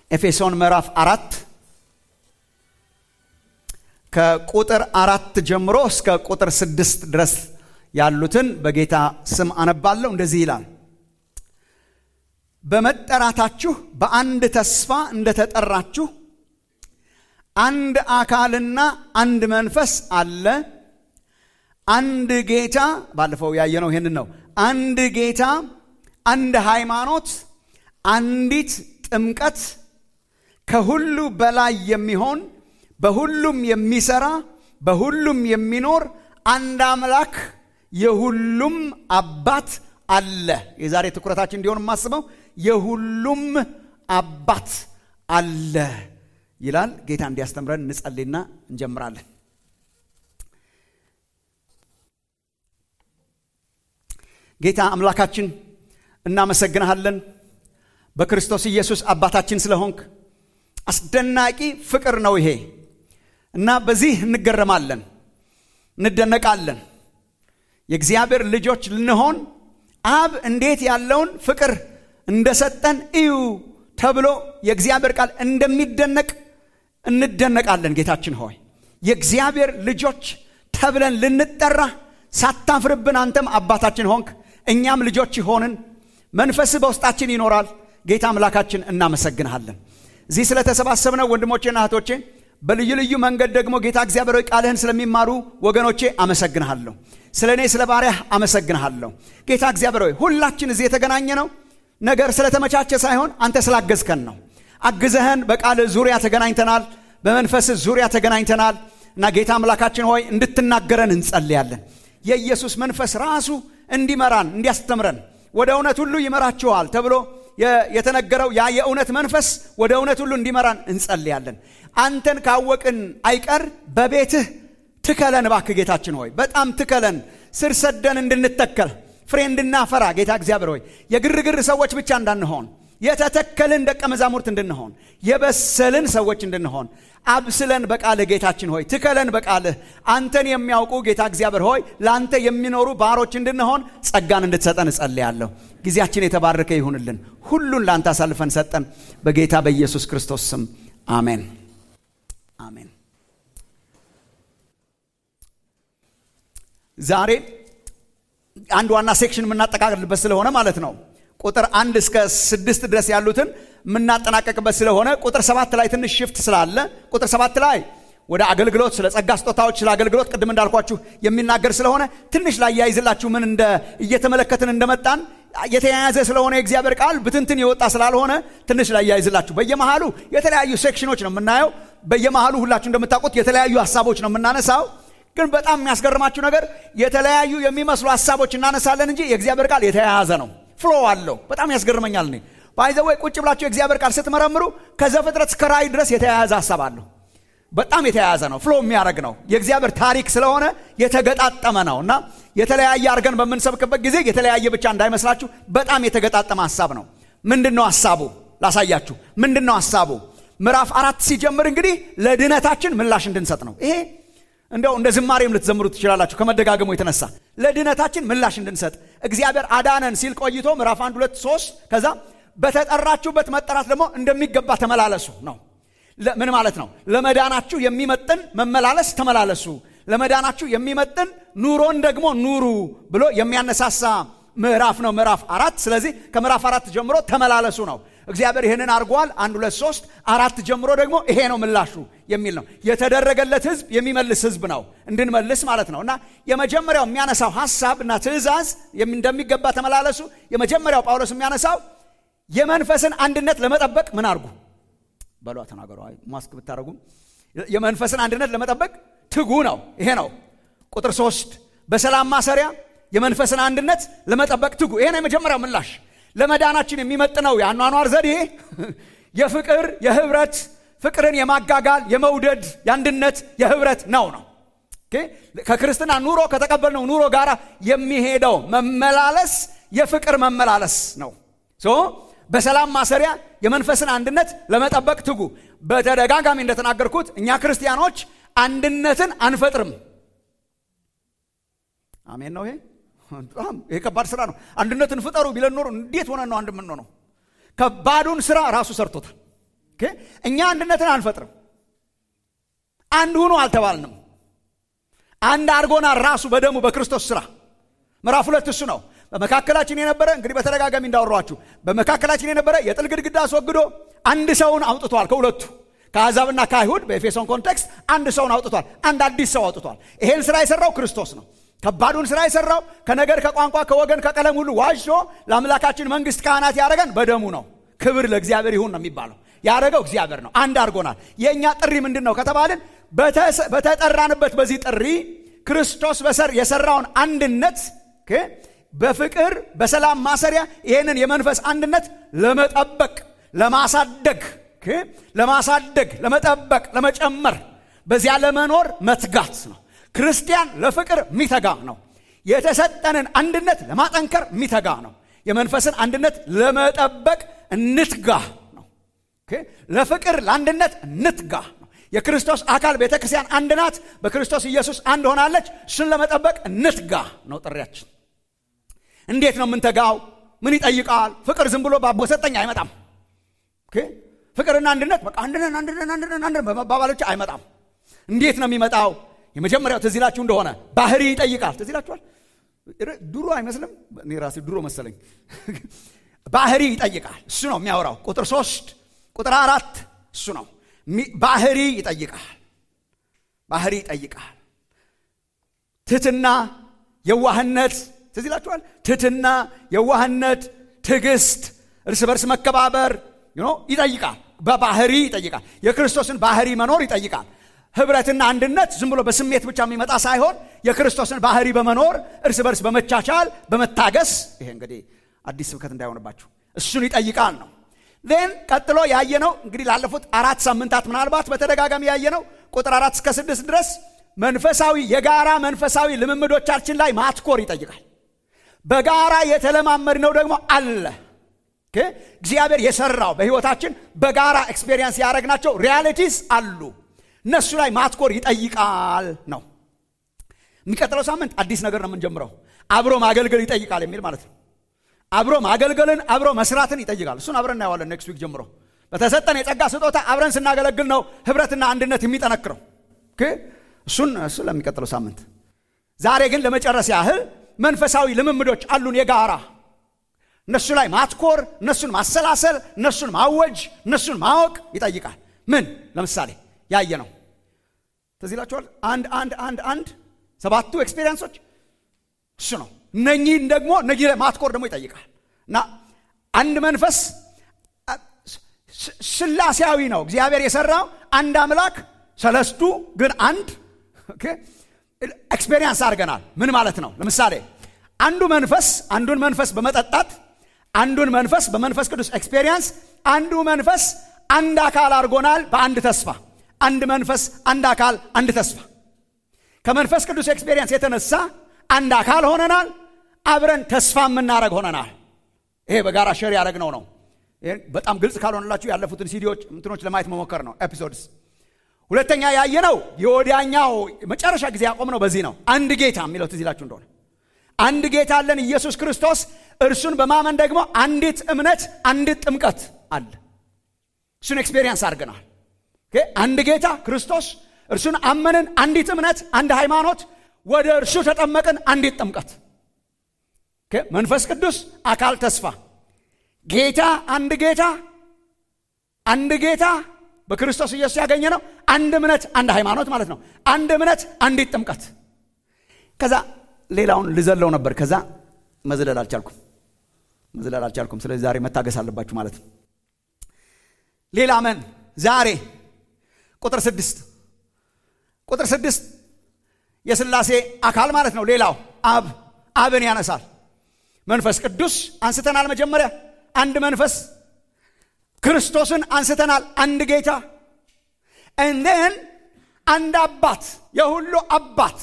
ኤፌሶን ምዕራፍ አራት ከቁጥር አራት ጀምሮ እስከ ቁጥር ስድስት ድረስ ያሉትን በጌታ ስም አነባለሁ። እንደዚህ ይላል። በመጠራታችሁ በአንድ ተስፋ እንደተጠራችሁ አንድ አካልና አንድ መንፈስ አለ። አንድ ጌታ፣ ባለፈው ያየነው ይህንን ነው። አንድ ጌታ፣ አንድ ሃይማኖት፣ አንዲት ጥምቀት፣ ከሁሉ በላይ የሚሆን በሁሉም የሚሰራ በሁሉም የሚኖር አንድ አምላክ የሁሉም አባት አለ። የዛሬ ትኩረታችን እንዲሆን የማስበው የሁሉም አባት አለ ይላል። ጌታ እንዲያስተምረን እንጸልይና እንጀምራለን። ጌታ አምላካችን እናመሰግንሃለን በክርስቶስ ኢየሱስ አባታችን ስለሆንክ። አስደናቂ ፍቅር ነው ይሄ እና በዚህ እንገረማለን፣ እንደነቃለን። የእግዚአብሔር ልጆች ልንሆን አብ እንዴት ያለውን ፍቅር እንደሰጠን እዩ ተብሎ የእግዚአብሔር ቃል እንደሚደነቅ እንደነቃለን። ጌታችን ሆይ የእግዚአብሔር ልጆች ተብለን ልንጠራ ሳታፍርብን አንተም አባታችን ሆንክ፣ እኛም ልጆች ሆንን። መንፈስህ በውስጣችን ይኖራል። ጌታ አምላካችን እናመሰግንሃለን። እዚህ ስለተሰባሰብነው ወንድሞቼና እህቶቼ በልዩ ልዩ መንገድ ደግሞ ጌታ እግዚአብሔር ቃልህን ስለሚማሩ ወገኖቼ አመሰግንሃለሁ። ስለ እኔ ስለ ባሪያህ አመሰግንሃለሁ። ጌታ እግዚአብሔር ሆይ ሁላችን እዚህ የተገናኘ ነው ነገር ስለተመቻቸ ሳይሆን አንተ ስላገዝከን ነው። አግዘህን በቃልህ ዙሪያ ተገናኝተናል፣ በመንፈስህ ዙሪያ ተገናኝተናል እና ጌታ አምላካችን ሆይ እንድትናገረን እንጸልያለን። የኢየሱስ መንፈስ ራሱ እንዲመራን እንዲያስተምረን ወደ እውነት ሁሉ ይመራችኋል ተብሎ የተነገረው ያ የእውነት መንፈስ ወደ እውነት ሁሉ እንዲመራን እንጸልያለን። አንተን ካወቅን አይቀር በቤትህ ትከለን እባክህ ጌታችን ሆይ በጣም ትከለን፣ ስር ሰደን እንድንተከል ፍሬ እንድናፈራ ጌታ እግዚአብሔር ሆይ የግርግር ሰዎች ብቻ እንዳንሆን የተተከልን ደቀ መዛሙርት እንድንሆን የበሰልን ሰዎች እንድንሆን አብስለን በቃልህ ጌታችን ሆይ ትከለን በቃልህ አንተን የሚያውቁ ጌታ እግዚአብሔር ሆይ ለአንተ የሚኖሩ ባሮች እንድንሆን ጸጋን እንድትሰጠን እጸልያለሁ። ጊዜያችን የተባረከ ይሁንልን። ሁሉን ለአንተ አሳልፈን ሰጠን። በጌታ በኢየሱስ ክርስቶስ ስም አሜን፣ አሜን። ዛሬ አንድ ዋና ሴክሽን የምናጠቃልልበት ስለሆነ ማለት ነው ቁጥር አንድ እስከ ስድስት ድረስ ያሉትን የምናጠናቀቅበት ስለሆነ ቁጥር ሰባት ላይ ትንሽ ሽፍት ስላለ ቁጥር ሰባት ላይ ወደ አገልግሎት ስለ ጸጋ ስጦታዎች ስለ አገልግሎት ቅድም እንዳልኳችሁ የሚናገር ስለሆነ ትንሽ ላይ ያይዝላችሁ ምን እንደ እየተመለከትን እንደመጣን የተያያዘ ስለሆነ የእግዚአብሔር ቃል ብትንትን የወጣ ስላልሆነ ትንሽ ላይ ያይዝላችሁ። በየመሃሉ የተለያዩ ሴክሽኖች ነው የምናየው። በየመሃሉ ሁላችሁ እንደምታውቁት የተለያዩ ሀሳቦች ነው የምናነሳው። ግን በጣም የሚያስገርማችሁ ነገር የተለያዩ የሚመስሉ ሀሳቦች እናነሳለን እንጂ የእግዚአብሔር ቃል የተያያዘ ነው። ፍሎ አለው። በጣም ያስገርመኛል። እኔ ባይዘወይ ቁጭ ብላችሁ የእግዚአብሔር ቃል ስትመረምሩ ከዘፍጥረት እስከ ራእይ ድረስ የተያያዘ ሀሳብ አለው። በጣም የተያያዘ ነው። ፍሎ የሚያደርግ ነው። የእግዚአብሔር ታሪክ ስለሆነ የተገጣጠመ ነው እና የተለያየ አድርገን በምንሰብክበት ጊዜ የተለያየ ብቻ እንዳይመስላችሁ በጣም የተገጣጠመ ሀሳብ ነው። ምንድን ነው ሀሳቡ? ላሳያችሁ። ምንድን ነው ሀሳቡ? ምዕራፍ አራት ሲጀምር እንግዲህ ለድነታችን ምላሽ እንድንሰጥ ነው ይሄ እንደው እንደ ዝማሬም ልትዘምሩ ትችላላችሁ። ከመደጋገሙ የተነሳ ለድነታችን ምላሽ እንድንሰጥ እግዚአብሔር አዳነን ሲል ቆይቶ ምዕራፍ አንድ ሁለት ሶስት ከዛ በተጠራችሁበት መጠራት ደግሞ እንደሚገባ ተመላለሱ ነው። ምን ማለት ነው? ለመዳናችሁ የሚመጥን መመላለስ ተመላለሱ፣ ለመዳናችሁ የሚመጥን ኑሮን ደግሞ ኑሩ ብሎ የሚያነሳሳ ምዕራፍ ነው ምዕራፍ አራት። ስለዚህ ከምዕራፍ አራት ጀምሮ ተመላለሱ ነው። እግዚአብሔር ይህንን አድርጓል። አንድ ሁለት ሶስት አራት ጀምሮ ደግሞ ይሄ ነው ምላሹ የሚል ነው። የተደረገለት ህዝብ የሚመልስ ህዝብ ነው እንድንመልስ ማለት ነው። እና የመጀመሪያው የሚያነሳው ሀሳብ እና ትእዛዝ እንደሚገባ ተመላለሱ። የመጀመሪያው ጳውሎስ የሚያነሳው የመንፈስን አንድነት ለመጠበቅ ምን አድርጉ በሏ ተናገሩ። ማስክ ብታደረጉ የመንፈስን አንድነት ለመጠበቅ ትጉ ነው። ይሄ ነው ቁጥር ሶስት በሰላም ማሰሪያ የመንፈስን አንድነት ለመጠበቅ ትጉ። ይሄ ነው የመጀመሪያው ምላሽ ለመዳናችን የሚመጥነው የአኗኗር ዘዴ የፍቅር የህብረት ፍቅርን የማጋጋል የመውደድ የአንድነት የህብረት ነው ነው ከክርስትና ኑሮ ከተቀበልነው ኑሮ ጋር የሚሄደው መመላለስ የፍቅር መመላለስ ነው። በሰላም ማሰሪያ የመንፈስን አንድነት ለመጠበቅ ትጉ። በተደጋጋሚ እንደተናገርኩት እኛ ክርስቲያኖች አንድነትን አንፈጥርም። አሜን ነው ይሄ በጣም ይሄ ከባድ ስራ ነው። አንድነትን ፍጠሩ ቢለን ኖሮ እንዴት ሆነን ነው አንድ የምንሆነው? ከባዱን ስራ ራሱ ሰርቶታል። እኛ አንድነትን አንፈጥርም። አንድ ሁኑ አልተባልንም። አንድ አድርጎናል ራሱ በደሙ በክርስቶስ ስራ። ምዕራፍ ሁለት እሱ ነው። በመካከላችን የነበረ እንግዲህ በተደጋጋሚ እንዳወሯችሁ በመካከላችን የነበረ የጥል ግድግዳ አስወግዶ አንድ ሰውን አውጥቷል ከሁለቱ ከአሕዛብና ከአይሁድ በኤፌሶን ኮንቴክስት አንድ ሰውን አውጥቷል። አንድ አዲስ ሰው አውጥቷል። ይሄን ስራ የሰራው ክርስቶስ ነው። ከባዱን ስራ የሰራው ከነገር፣ ከቋንቋ፣ ከወገን፣ ከቀለም ሁሉ ዋጅቶ ለአምላካችን መንግስት ካህናት ያደረገን በደሙ ነው። ክብር ለእግዚአብሔር ይሁን ነው የሚባለው። ያደረገው እግዚአብሔር ነው። አንድ አድርጎናል። የእኛ ጥሪ ምንድን ነው ከተባልን በተጠራንበት በዚህ ጥሪ ክርስቶስ በሰር የሰራውን አንድነት በፍቅር በሰላም ማሰሪያ ይህንን የመንፈስ አንድነት ለመጠበቅ ለማሳደግ ለማሳደግ ለመጠበቅ ለመጨመር በዚያ ለመኖር መትጋት ነው። ክርስቲያን ለፍቅር የሚተጋ ነው። የተሰጠንን አንድነት ለማጠንከር የሚተጋ ነው። የመንፈስን አንድነት ለመጠበቅ እንትጋ ነው። ለፍቅር ለአንድነት እንትጋ ነው። የክርስቶስ አካል ቤተ ክርስቲያን አንድ ናት። በክርስቶስ ኢየሱስ አንድ ሆናለች። እሱን ለመጠበቅ እንትጋ ነው ጥሪያችን። እንዴት ነው የምንተጋው? ምን ይጠይቃል? ፍቅር ዝም ብሎ ባቦ ሰጠኝ አይመጣም። ፍቅርና አንድነት በቃ አንድነን አንድነን አንድነን አንድነን በመባባል ብቻ አይመጣም። እንዴት ነው የሚመጣው? የመጀመሪያው ትዝ ይላችሁ እንደሆነ ባህሪ ይጠይቃል። ትዝ ይላችኋል። ድሮ አይመስልም? እኔ ራሴ ድሮ መሰለኝ። ባህሪ ይጠይቃል። እሱ ነው የሚያወራው። ቁጥር ሶስት ቁጥር አራት እሱ ነው። ባህሪ ይጠይቃል። ባህሪ ይጠይቃል። ትህትና፣ የዋህነት ትዝ ይላችኋል። ትህትና፣ የዋህነት፣ ትዕግስት፣ እርስ በርስ መከባበር ይጠይቃል። በባህሪ ይጠይቃል። የክርስቶስን ባህሪ መኖር ይጠይቃል። ህብረትና አንድነት ዝም ብሎ በስሜት ብቻ የሚመጣ ሳይሆን የክርስቶስን ባህሪ በመኖር እርስ በርስ በመቻቻል በመታገስ ይሄ እንግዲህ አዲስ ስብከት እንዳይሆንባችሁ እሱን ይጠይቃል ነው። ን ቀጥሎ ያየነው እንግዲህ ላለፉት አራት ሳምንታት ምናልባት በተደጋጋሚ ያየነው ቁጥር አራት እስከ ስድስት ድረስ መንፈሳዊ የጋራ መንፈሳዊ ልምምዶቻችን ላይ ማትኮር ይጠይቃል። በጋራ የተለማመድነው ደግሞ አለ እግዚአብሔር የሰራው በህይወታችን በጋራ ኤክስፔሪየንስ ያደረግናቸው ሪያሊቲስ አሉ። እነሱ ላይ ማትኮር ይጠይቃል ነው። የሚቀጥለው ሳምንት አዲስ ነገር ነው የምንጀምረው። አብሮ ማገልገል ይጠይቃል የሚል ማለት ነው። አብሮ ማገልገልን አብሮ መስራትን ይጠይቃል። እሱን አብረን እናየዋለን ኔክስት ዊክ ጀምሮ። በተሰጠን የጸጋ ስጦታ አብረን ስናገለግል ነው ህብረትና አንድነት የሚጠነክረው። እሱን እሱ ለሚቀጥለው ሳምንት። ዛሬ ግን ለመጨረስ ያህል መንፈሳዊ ልምምዶች አሉን የጋራ እነሱ ላይ ማትኮር፣ እነሱን ማሰላሰል፣ እነሱን ማወጅ፣ እነሱን ማወቅ ይጠይቃል። ምን ለምሳሌ ያየ ነው ትዝ ይላችኋል። አንድ አንድ አንድ አንድ ሰባቱ ኤክስፔሪንሶች እሱ ነው። እነኚህን ደግሞ እነኚህ ላይ ማትኮር ደግሞ ይጠይቃል እና አንድ መንፈስ ስላሴያዊ ነው እግዚአብሔር የሰራው አንድ አምላክ ሰለስቱ ግን አንድ ኤክስፔሪንስ አድርገናል። ምን ማለት ነው? ለምሳሌ አንዱ መንፈስ አንዱን መንፈስ በመጠጣት አንዱን መንፈስ በመንፈስ ቅዱስ ኤክስፔሪየንስ አንዱ መንፈስ አንድ አካል አድርጎናል በአንድ ተስፋ አንድ መንፈስ አንድ አካል አንድ ተስፋ ከመንፈስ ቅዱስ ኤክስፔሪየንስ የተነሳ አንድ አካል ሆነናል አብረን ተስፋ የምናደረግ ሆነናል ይሄ በጋራ ሸር ያደረግነው ነው በጣም ግልጽ ካልሆነላችሁ ያለፉትን ሲዲዎች እንትኖች ለማየት መሞከር ነው ኤፒሶድስ ሁለተኛ ያየነው የወዲያኛው መጨረሻ ጊዜ ያቆምነው በዚህ ነው አንድ ጌታ የሚለው ትዝ ይላችሁ እንደሆነ አንድ ጌታ አለን ኢየሱስ ክርስቶስ እርሱን በማመን ደግሞ አንዲት እምነት አንዲት ጥምቀት አለ እሱን ኤክስፔሪየንስ አድርገናል አንድ ጌታ ክርስቶስ እርሱን አመንን አንዲት እምነት አንድ ሃይማኖት ወደ እርሱ ተጠመቅን አንዲት ጥምቀት መንፈስ ቅዱስ አካል ተስፋ ጌታ አንድ ጌታ አንድ ጌታ በክርስቶስ ኢየሱስ ያገኘ ነው አንድ እምነት አንድ ሃይማኖት ማለት ነው አንድ እምነት አንዲት ጥምቀት ከዛ ሌላውን ልዘለው ነበር ከዛ መዝለል አልቻልኩም መዝለል አልቻልኩም ስለዚህ ዛሬ መታገስ አለባችሁ ማለት ነው ሌላ መን ዛሬ ቁጥር ስድስት ቁጥር ስድስት የስላሴ አካል ማለት ነው ሌላው አብ አብን ያነሳል መንፈስ ቅዱስ አንስተናል መጀመሪያ አንድ መንፈስ ክርስቶስን አንስተናል አንድ ጌታ እንደን አንድ አባት የሁሉ አባት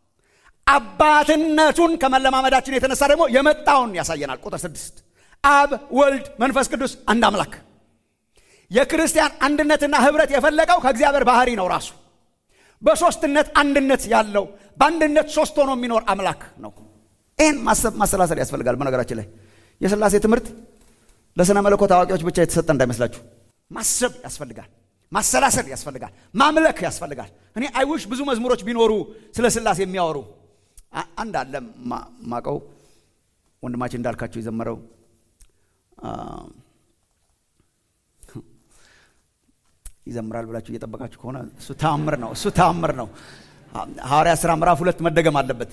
አባትነቱን ከመለማመዳችን የተነሳ ደግሞ የመጣውን ያሳየናል ቁጥር ስድስት አብ ወልድ መንፈስ ቅዱስ አንድ አምላክ የክርስቲያን አንድነትና ህብረት የፈለገው ከእግዚአብሔር ባህሪ ነው ራሱ በሶስትነት አንድነት ያለው በአንድነት ሶስት ሆኖ የሚኖር አምላክ ነው ይህን ማሰላሰል ያስፈልጋል በነገራችን ላይ የስላሴ ትምህርት ለስነ መለኮት አዋቂዎች ብቻ የተሰጠ እንዳይመስላችሁ ማሰብ ያስፈልጋል። ማሰላሰል ያስፈልጋል። ማምለክ ያስፈልጋል። እኔ አይውሽ ብዙ መዝሙሮች ቢኖሩ ስለ ስላሴ የሚያወሩ አንድ አለ ማቀው ወንድማችን እንዳልካቸው የዘመረው ይዘምራል ብላችሁ እየጠበቃችሁ ከሆነ እሱ ተአምር ነው። እሱ ተአምር ነው። ሐዋርያ ሥራ ምዕራፍ ሁለት መደገም አለበት።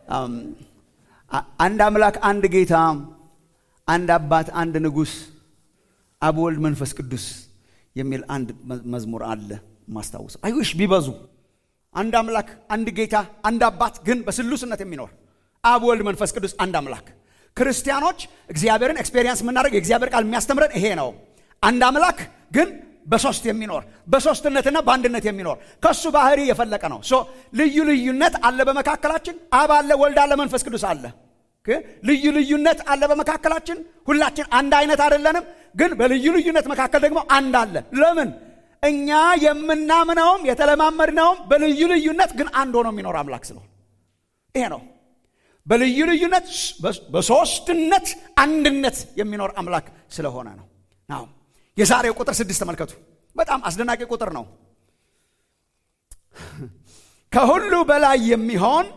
አንድ አምላክ፣ አንድ ጌታ፣ አንድ አባት፣ አንድ ንጉሥ፣ አብ ወልድ፣ መንፈስ ቅዱስ የሚል አንድ መዝሙር አለ ማስታወሰው። አይውሽ ቢበዙ አንድ አምላክ፣ አንድ ጌታ፣ አንድ አባት ግን በስሉስነት የሚኖር አብ ወልድ፣ መንፈስ ቅዱስ አንድ አምላክ። ክርስቲያኖች እግዚአብሔርን ኤክስፔሪየንስ የምናደርግ የእግዚአብሔር ቃል የሚያስተምረን ይሄ ነው። አንድ አምላክ ግን በሶስት የሚኖር በሶስትነትና በአንድነት የሚኖር ከሱ ባህሪ የፈለቀ ነው። ሶ ልዩ ልዩነት አለ በመካከላችን። አብ አለ፣ ወልድ አለ፣ መንፈስ ቅዱስ አለ። ልዩ ልዩነት አለ በመካከላችን። ሁላችን አንድ አይነት አይደለንም፣ ግን በልዩ ልዩነት መካከል ደግሞ አንድ አለ። ለምን? እኛ የምናምነውም የተለማመድነውም በልዩ ልዩነት ግን አንድ ሆኖ የሚኖር አምላክ ስለሆነ ይሄ ነው። በልዩ ልዩነት በሶስትነት አንድነት የሚኖር አምላክ ስለሆነ ነው ነው የዛሬው ቁጥር ስድስት ተመልከቱ። በጣም አስደናቂ ቁጥር ነው። ከሁሉ በላይ የሚሆን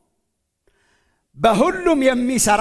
በሁሉም የሚሰራ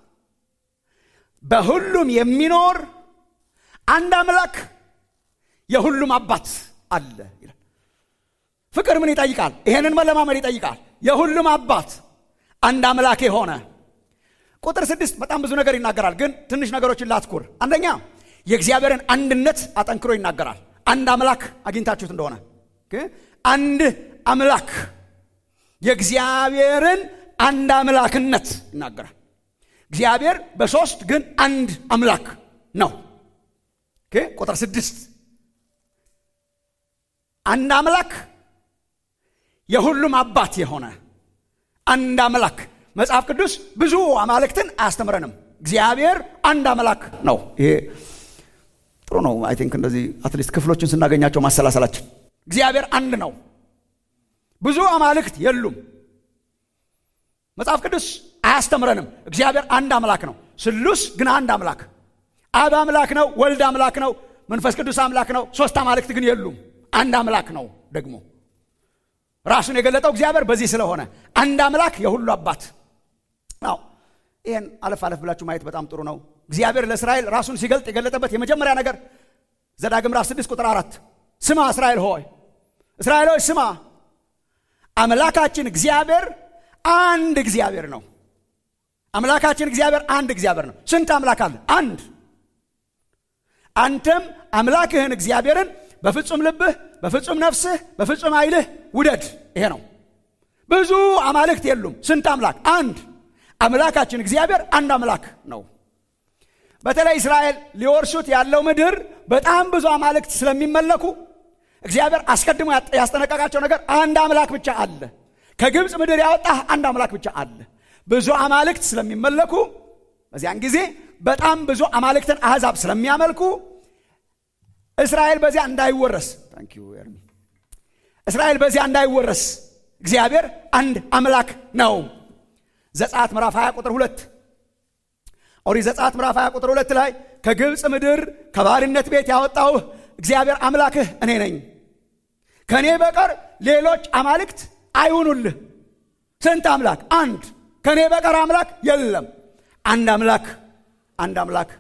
በሁሉም የሚኖር አንድ አምላክ የሁሉም አባት አለ ይላል። ፍቅር ምን ይጠይቃል? ይሄንን መለማመድ ይጠይቃል። የሁሉም አባት አንድ አምላክ የሆነ ቁጥር ስድስት በጣም ብዙ ነገር ይናገራል፣ ግን ትንሽ ነገሮችን ላትኩር። አንደኛ የእግዚአብሔርን አንድነት አጠንክሮ ይናገራል። አንድ አምላክ አግኝታችሁት እንደሆነ አንድ አምላክ የእግዚአብሔርን አንድ አምላክነት ይናገራል። እግዚአብሔር በሶስት ግን አንድ አምላክ ነው። ቁጥር ስድስት አንድ አምላክ የሁሉም አባት የሆነ አንድ አምላክ። መጽሐፍ ቅዱስ ብዙ አማልክትን አያስተምረንም። እግዚአብሔር አንድ አምላክ ነው። ይሄ ጥሩ ነው። አይ ቲንክ እንደዚህ አትሊስት ክፍሎችን ስናገኛቸው ማሰላሰላችን እግዚአብሔር አንድ ነው። ብዙ አማልክት የሉም። መጽሐፍ ቅዱስ አያስተምረንም። እግዚአብሔር አንድ አምላክ ነው። ስሉስ ግን አንድ አምላክ። አብ አምላክ ነው፣ ወልድ አምላክ ነው፣ መንፈስ ቅዱስ አምላክ ነው። ሶስት አማልክት ግን የሉም። አንድ አምላክ ነው። ደግሞ ራሱን የገለጠው እግዚአብሔር በዚህ ስለሆነ አንድ አምላክ የሁሉ አባት ነው። ይህን አለፍ አለፍ ብላችሁ ማየት በጣም ጥሩ ነው። እግዚአብሔር ለእስራኤል ራሱን ሲገልጥ የገለጠበት የመጀመሪያ ነገር ዘዳግም ምዕራፍ ስድስት ቁጥር አራት ስማ እስራኤል ሆይ እስራኤል ሆይ ስማ አምላካችን እግዚአብሔር አንድ እግዚአብሔር ነው። አምላካችን እግዚአብሔር አንድ እግዚአብሔር ነው። ስንት አምላክ አለ? አንድ። አንተም አምላክህን እግዚአብሔርን በፍጹም ልብህ፣ በፍጹም ነፍስህ፣ በፍጹም ኃይልህ ውደድ። ይሄ ነው። ብዙ አማልክት የሉም። ስንት አምላክ? አንድ። አምላካችን እግዚአብሔር አንድ አምላክ ነው። በተለይ እስራኤል ሊወርሱት ያለው ምድር በጣም ብዙ አማልክት ስለሚመለኩ እግዚአብሔር አስቀድሞ ያስጠነቀቃቸው ነገር አንድ አምላክ ብቻ አለ። ከግብፅ ምድር ያወጣህ አንድ አምላክ ብቻ አለ። ብዙ አማልክት ስለሚመለኩ በዚያን ጊዜ በጣም ብዙ አማልክትን አሕዛብ ስለሚያመልኩ እስራኤል በዚያ እንዳይወረስ እስራኤል በዚያ እንዳይወረስ እግዚአብሔር አንድ አምላክ ነው። ዘጸአት ምዕራፍ 20 ቁጥር ሁለት ኦሪት ዘጸአት ምዕራፍ 20 ቁጥር ሁለት ላይ ከግብፅ ምድር ከባርነት ቤት ያወጣሁህ እግዚአብሔር አምላክህ እኔ ነኝ፣ ከእኔ በቀር ሌሎች አማልክት አይሁኑልህ። ስንት አምላክ? አንድ። ከእኔ በቀር አምላክ የለም። አንድ አምላክ፣ አንድ አምላክ።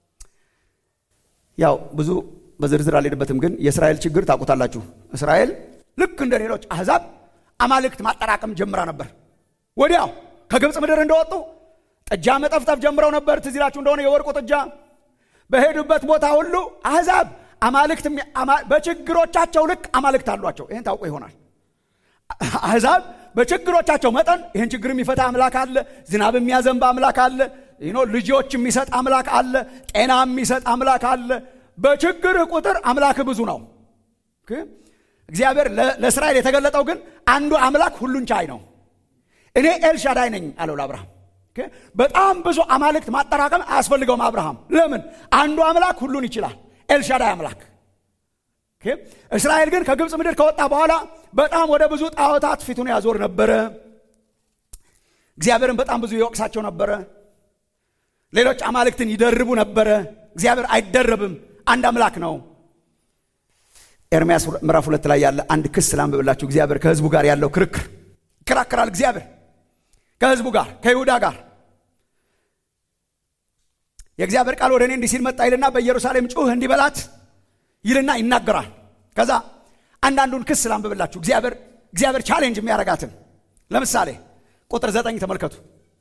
ያው ብዙ በዝርዝር አልሄድበትም፣ ግን የእስራኤል ችግር ታውቁታላችሁ። እስራኤል ልክ እንደ ሌሎች አሕዛብ አማልክት ማጠራቀም ጀምራ ነበር። ወዲያው ከግብፅ ምድር እንደወጡ ጥጃ መጠፍጠፍ ጀምረው ነበር። ትዝ ይላችሁ እንደሆነ የወርቁ ጥጃ በሄዱበት ቦታ ሁሉ አሕዛብ አማልክት በችግሮቻቸው ልክ አማልክት አሏቸው። ይህን ታውቁ ይሆናል። አሕዛብ በችግሮቻቸው መጠን ይህን ችግር የሚፈታ አምላክ አለ፣ ዝናብ የሚያዘንብ አምላክ አለ፣ ልጆች የሚሰጥ አምላክ አለ፣ ጤና የሚሰጥ አምላክ አለ። በችግርህ ቁጥር አምላክህ ብዙ ነው። እግዚአብሔር ለእስራኤል የተገለጠው ግን አንዱ አምላክ ሁሉን ቻይ ነው። እኔ ኤልሻዳይ ነኝ አለው ለአብርሃም። በጣም ብዙ አማልክት ማጠራቀም አያስፈልገውም አብርሃም። ለምን? አንዱ አምላክ ሁሉን ይችላል። ኤልሻዳይ አምላክ። እስራኤል ግን ከግብፅ ምድር ከወጣ በኋላ በጣም ወደ ብዙ ጣዖታት ፊቱን ያዞር ነበረ። እግዚአብሔርን በጣም ብዙ ይወቅሳቸው ነበረ። ሌሎች አማልክትን ይደርቡ ነበረ። እግዚአብሔር አይደረብም፣ አንድ አምላክ ነው። ኤርምያስ ምዕራፍ ሁለት ላይ ያለ አንድ ክስ ላንብብላችሁ። እግዚአብሔር ከህዝቡ ጋር ያለው ክርክር ይከራከራል። እግዚአብሔር ከህዝቡ ጋር ከይሁዳ ጋር የእግዚአብሔር ቃል ወደ እኔ እንዲህ ሲል መጣ ይልና በኢየሩሳሌም ጩህ እንዲበላት ይልና ይናገራል። ከዛ አንዳንዱን ክስ ላንብብላችሁ። እግዚአብሔር እግዚአብሔር ቻሌንጅ የሚያረጋትን ለምሳሌ ቁጥር ዘጠኝ ተመልከቱ።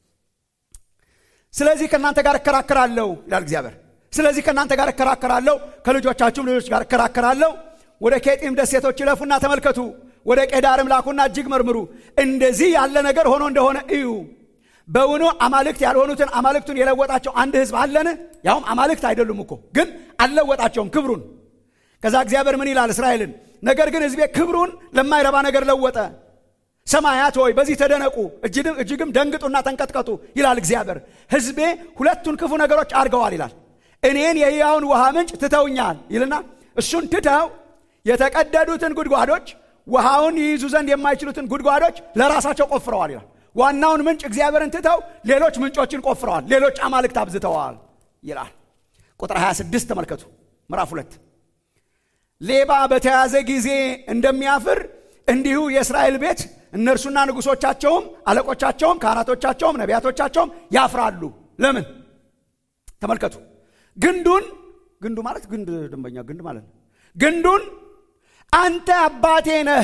ስለዚህ ከእናንተ ጋር እከራከራለሁ ይላል እግዚአብሔር። ስለዚህ ከእናንተ ጋር እከራከራለሁ፣ ከልጆቻችሁም ልጆች ጋር እከራከራለሁ። ወደ ኬጢም ደሴቶች ይለፉና ተመልከቱ፣ ወደ ቄዳርም ላኩና እጅግ መርምሩ፣ እንደዚህ ያለ ነገር ሆኖ እንደሆነ እዩ። በውኑ አማልክት ያልሆኑትን አማልክቱን የለወጣቸው አንድ ህዝብ አለን? ያውም አማልክት አይደሉም እኮ ግን አልለወጣቸውም ክብሩን። ከዛ እግዚአብሔር ምን ይላል እስራኤልን? ነገር ግን ህዝቤ ክብሩን ለማይረባ ነገር ለወጠ። ሰማያት ሆይ በዚህ ተደነቁ፣ እጅግም ደንግጡና ተንቀጥቀጡ ይላል እግዚአብሔር። ህዝቤ ሁለቱን ክፉ ነገሮች አድርገዋል ይላል። እኔን የሕያውን ውሃ ምንጭ ትተውኛል ይልና እሱን ትተው የተቀደዱትን ጉድጓዶች ውሃውን ይይዙ ዘንድ የማይችሉትን ጉድጓዶች ለራሳቸው ቆፍረዋል ይላል። ዋናውን ምንጭ እግዚአብሔርን ትተው ሌሎች ምንጮችን ቆፍረዋል፣ ሌሎች አማልክት አብዝተዋል ይላል። ቁጥር 26 ተመልከቱ። ምዕራፍ ሁለት ሌባ በተያዘ ጊዜ እንደሚያፍር እንዲሁ የእስራኤል ቤት እነርሱና ንጉሶቻቸውም አለቆቻቸውም ካህናቶቻቸውም ነቢያቶቻቸውም ያፍራሉ። ለምን? ተመልከቱ። ግንዱን ግንዱ ማለት ግንድ ደንበኛ ግንድ ማለት ነው። ግንዱን አንተ አባቴ ነህ፣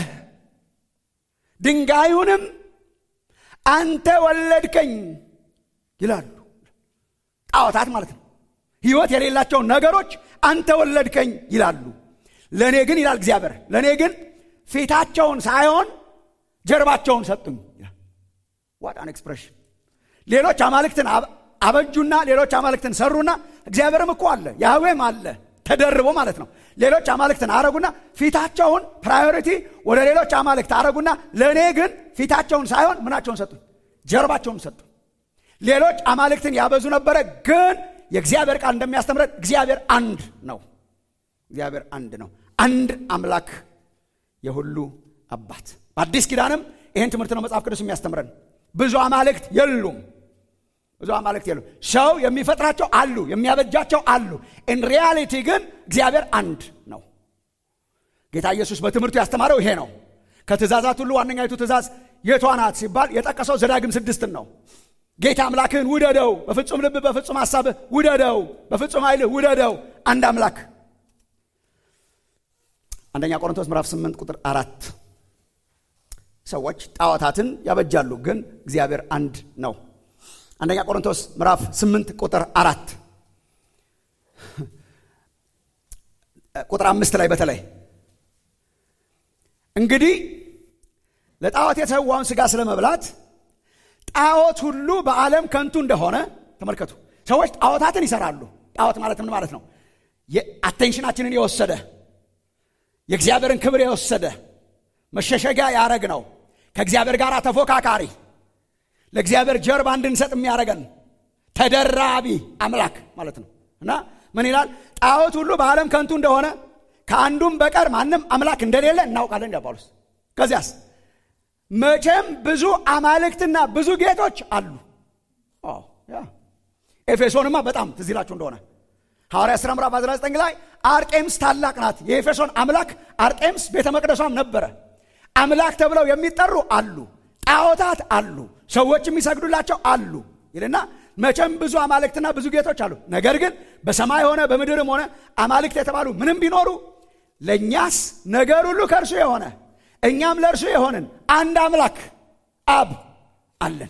ድንጋዩንም አንተ ወለድከኝ ይላሉ። ጣዖታት ማለት ነው። ሕይወት የሌላቸውን ነገሮች አንተ ወለድከኝ ይላሉ። ለእኔ ግን ይላል እግዚአብሔር፣ ለእኔ ግን ፊታቸውን ሳይሆን ጀርባቸውን ሰጡኝ። ዋት አን ኤክስፕሬሽን! ሌሎች አማልክትን አበጁና ሌሎች አማልክትን ሰሩና እግዚአብሔርም እኮ አለ ያህዌም አለ ተደርቦ ማለት ነው። ሌሎች አማልክትን አረጉና ፊታቸውን ፕራዮሪቲ ወደ ሌሎች አማልክት አረጉና ለእኔ ግን ፊታቸውን ሳይሆን ምናቸውን ሰጡኝ? ጀርባቸውን ሰጡ። ሌሎች አማልክትን ያበዙ ነበረ፣ ግን የእግዚአብሔር ቃል እንደሚያስተምረን እግዚአብሔር አንድ ነው። እግዚአብሔር አንድ ነው። አንድ አምላክ የሁሉ አባት። በአዲስ ኪዳንም ይህን ትምህርት ነው መጽሐፍ ቅዱስ የሚያስተምረን። ብዙ አማልክት የሉም። ብዙ አማልክት የሉም። ሰው የሚፈጥራቸው አሉ፣ የሚያበጃቸው አሉ። ኢን ሪያሊቲ ግን እግዚአብሔር አንድ ነው። ጌታ ኢየሱስ በትምህርቱ ያስተማረው ይሄ ነው። ከትእዛዛት ሁሉ ዋነኛይቱ ትእዛዝ የቷ ናት ሲባል የጠቀሰው ዘዳግም ስድስትን ነው። ጌታ አምላክህን ውደደው፣ በፍጹም ልብ፣ በፍጹም ሐሳብህ ውደደው፣ በፍጹም ኃይልህ ውደደው። አንድ አምላክ አንደኛ ቆሮንቶስ ምዕራፍ 8 ቁጥር አራት ሰዎች ጣዖታትን ያበጃሉ፣ ግን እግዚአብሔር አንድ ነው። አንደኛ ቆሮንቶስ ምዕራፍ 8 ቁጥር አራት ቁጥር አምስት ላይ በተለይ እንግዲህ ለጣዖት የተሰዋውን ሥጋ ስለ መብላት ጣዖት ሁሉ በዓለም ከንቱ እንደሆነ ተመልከቱ። ሰዎች ጣዖታትን ይሰራሉ። ጣዖት ማለት ምን ማለት ነው? አቴንሽናችንን የወሰደ የእግዚአብሔርን ክብር የወሰደ መሸሸጊያ ያረግ ነው። ከእግዚአብሔር ጋር ተፎካካሪ ለእግዚአብሔር ጀርባ እንድንሰጥ የሚያደርገን ተደራቢ አምላክ ማለት ነው። እና ምን ይላል? ጣዖት ሁሉ በዓለም ከንቱ እንደሆነ ከአንዱም በቀር ማንም አምላክ እንደሌለ እናውቃለን እንደ ጳውሎስ። ከዚያስ መቼም ብዙ አማልክትና ብዙ ጌቶች አሉ። ኤፌሶንማ በጣም ትዝ ይላችሁ እንደሆነ ሐዋርያ ሥራ ምዕራፍ 19 ላይ አርጤምስ ታላቅ ናት። የኤፌሶን አምላክ አርጤምስ ቤተ መቅደሷም ነበረ። አምላክ ተብለው የሚጠሩ አሉ፣ ጣዖታት አሉ፣ ሰዎች የሚሰግዱላቸው አሉ ይልና መቼም ብዙ አማልክትና ብዙ ጌቶች አሉ። ነገር ግን በሰማይ ሆነ በምድርም ሆነ አማልክት የተባሉ ምንም ቢኖሩ ለእኛስ ነገር ሁሉ ከእርሱ የሆነ እኛም ለእርሱ የሆንን አንድ አምላክ አብ አለን።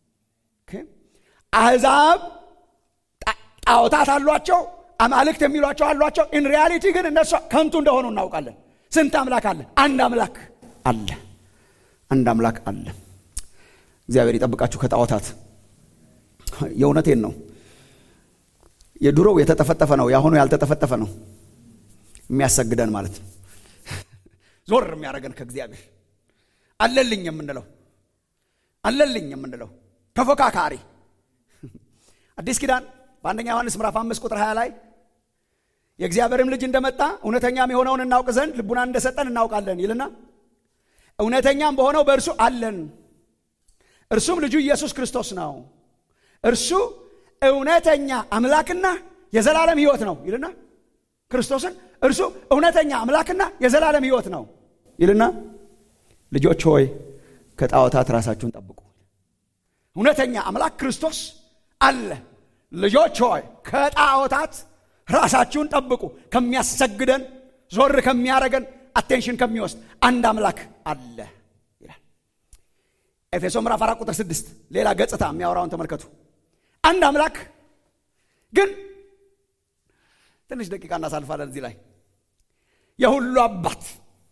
አሕዛብ ጣዖታት አሏቸው፣ አማልክት የሚሏቸው አሏቸው። ኢን ሪያሊቲ ግን እነሱ ከንቱ እንደሆኑ እናውቃለን። ስንት አምላክ አለ? አንድ አምላክ አለ። አንድ አምላክ አለ። እግዚአብሔር ይጠብቃችሁ ከጣዖታት። የእውነቴን ነው። የድሮው የተጠፈጠፈ ነው፣ የአሁኑ ያልተጠፈጠፈ ነው የሚያሰግደን ማለት ነው። ዞር የሚያደርገን ከእግዚአብሔር አለልኝ የምንለው አለልኝ የምንለው ተፎካካሪ አዲስ ኪዳን በአንደኛ ዮሐንስ ምዕራፍ አምስት ቁጥር 20 ላይ የእግዚአብሔርም ልጅ እንደመጣ እውነተኛም የሆነውን እናውቅ ዘንድ ልቡናን እንደሰጠን እናውቃለን ይልና እውነተኛም በሆነው በእርሱ አለን፣ እርሱም ልጁ ኢየሱስ ክርስቶስ ነው። እርሱ እውነተኛ አምላክና የዘላለም ሕይወት ነው ይልና ክርስቶስን እርሱ እውነተኛ አምላክና የዘላለም ሕይወት ነው ይልና ልጆች ሆይ ከጣዖታት ራሳችሁን ጠብቁ። እውነተኛ አምላክ ክርስቶስ አለ። ልጆች ሆይ ከጣዖታት ራሳችሁን ጠብቁ። ከሚያሰግደን ዞር ከሚያረገን አቴንሽን ከሚወስድ አንድ አምላክ አለ ይላል። ኤፌሶ ምዕራፍ አራት ቁጥር ስድስት ሌላ ገጽታ የሚያወራውን ተመልከቱ። አንድ አምላክ ግን ትንሽ ደቂቃ እናሳልፋለን እዚህ ላይ የሁሉ አባት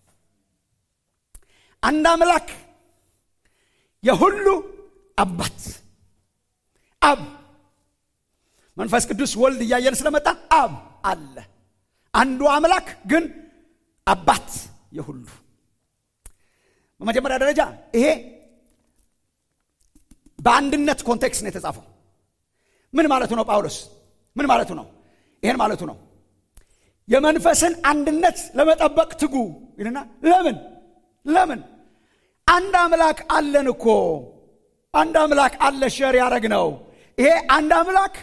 አንድ አምላክ የሁሉ አባት አብ መንፈስ ቅዱስ ወልድ እያየን ስለመጣ አብ አለ። አንዱ አምላክ ግን አባት የሁሉ በመጀመሪያ ደረጃ ይሄ በአንድነት ኮንቴክስት ነው የተጻፈው። ምን ማለቱ ነው? ጳውሎስ ምን ማለቱ ነው? ይሄን ማለቱ ነው። የመንፈስን አንድነት ለመጠበቅ ትጉ ይልና ለምን ለምን አንድ አምላክ አለን እኮ አንድ አምላክ አለ ሸር ያደረግ ነው። ይሄ አንድ አምላክ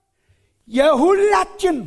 የሁላችን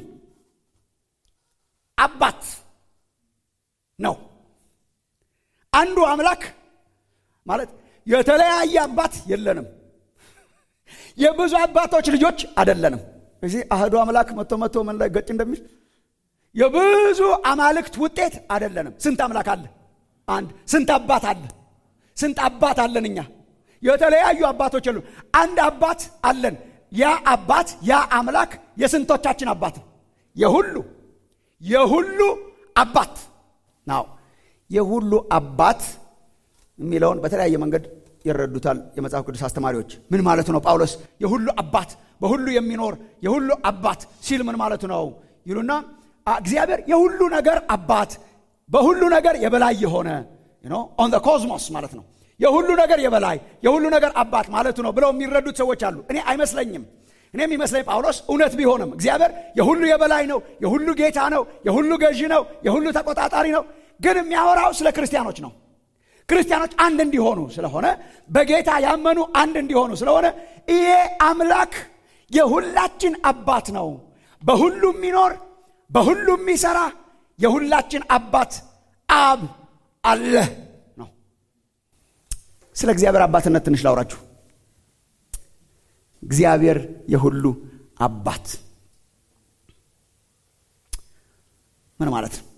አባት ነው። አንዱ አምላክ ማለት የተለያየ አባት የለንም። የብዙ አባቶች ልጆች አደለንም። እዚህ አህዱ አምላክ መቶ መቶ ምን ላይ ገጭ እንደሚል የብዙ አማልክት ውጤት አደለንም። ስንት አምላክ አለ? አንድ። ስንት አባት አለ? ስንት አባት አለን? እኛ የተለያዩ አባቶች የሉ። አንድ አባት አለን። ያ አባት ያ አምላክ የስንቶቻችን አባት ነው? የሁሉ የሁሉ አባት ናው። የሁሉ አባት የሚለውን በተለያየ መንገድ ይረዱታል የመጽሐፍ ቅዱስ አስተማሪዎች። ምን ማለቱ ነው? ጳውሎስ የሁሉ አባት በሁሉ የሚኖር የሁሉ አባት ሲል ምን ማለቱ ነው ይሉና እግዚአብሔር የሁሉ ነገር አባት በሁሉ ነገር የበላይ የሆነ ኦን ኮዝሞስ ማለት ነው። የሁሉ ነገር የበላይ የሁሉ ነገር አባት ማለቱ ነው ብለው የሚረዱት ሰዎች አሉ። እኔ አይመስለኝም። እኔ የሚመስለኝ ጳውሎስ እውነት ቢሆንም እግዚአብሔር የሁሉ የበላይ ነው፣ የሁሉ ጌታ ነው፣ የሁሉ ገዢ ነው፣ የሁሉ ተቆጣጣሪ ነው። ግን የሚያወራው ስለ ክርስቲያኖች ነው። ክርስቲያኖች አንድ እንዲሆኑ ስለሆነ በጌታ ያመኑ አንድ እንዲሆኑ ስለሆነ ይሄ አምላክ የሁላችን አባት ነው። በሁሉ የሚኖር በሁሉ የሚሰራ የሁላችን አባት አብ አለ ነው። ስለ እግዚአብሔር አባትነት ትንሽ ላውራችሁ። እግዚአብሔር የሁሉ አባት ምን ማለት ነው?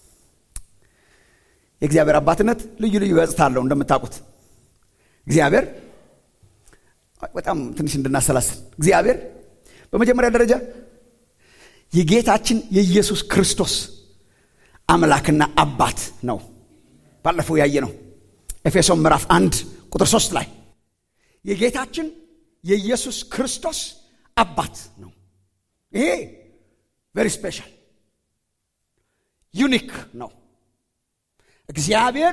የእግዚአብሔር አባትነት ልዩ ልዩ ገጽታ አለው። እንደምታውቁት እግዚአብሔር በጣም ትንሽ እንድናሰላስል እግዚአብሔር በመጀመሪያ ደረጃ የጌታችን የኢየሱስ ክርስቶስ አምላክና አባት ነው። ባለፈው ያየ ነው ኤፌሶን ምዕራፍ አንድ ቁጥር ሶስት ላይ የጌታችን የኢየሱስ ክርስቶስ አባት ነው። ይሄ ቬሪ ስፔሻል ዩኒክ ነው። እግዚአብሔር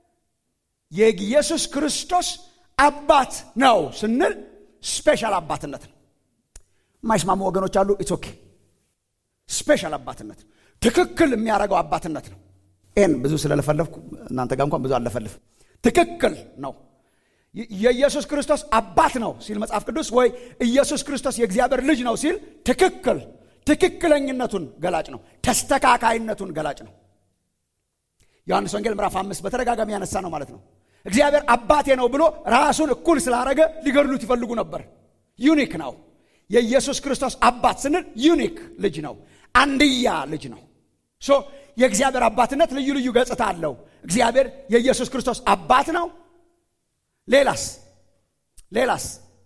የኢየሱስ ክርስቶስ አባት ነው ስንል ስፔሻል አባትነት ነው። የማይስማሙ ወገኖች አሉ። ኢትስ ኦኬ። ስፔሻል አባትነት ትክክል የሚያደርገው አባትነት ነው። ይህን ብዙ ስለለፈለፍኩ እናንተ ጋር እንኳን ብዙ አለፈልፍም። ትክክል ነው። የኢየሱስ ክርስቶስ አባት ነው ሲል መጽሐፍ ቅዱስ ወይ ኢየሱስ ክርስቶስ የእግዚአብሔር ልጅ ነው ሲል ትክክል ትክክለኝነቱን ገላጭ ነው። ተስተካካይነቱን ገላጭ ነው። ዮሐንስ ወንጌል ምዕራፍ አምስት በተደጋጋሚ ያነሳ ነው ማለት ነው። እግዚአብሔር አባቴ ነው ብሎ ራሱን እኩል ስላረገ ሊገድሉት ይፈልጉ ነበር። ዩኒክ ነው። የኢየሱስ ክርስቶስ አባት ስንል ዩኒክ ልጅ ነው፣ አንድያ ልጅ ነው። ሶ የእግዚአብሔር አባትነት ልዩ ልዩ ገጽታ አለው። እግዚአብሔር የኢየሱስ ክርስቶስ አባት ነው። ሌላስ ሌላስ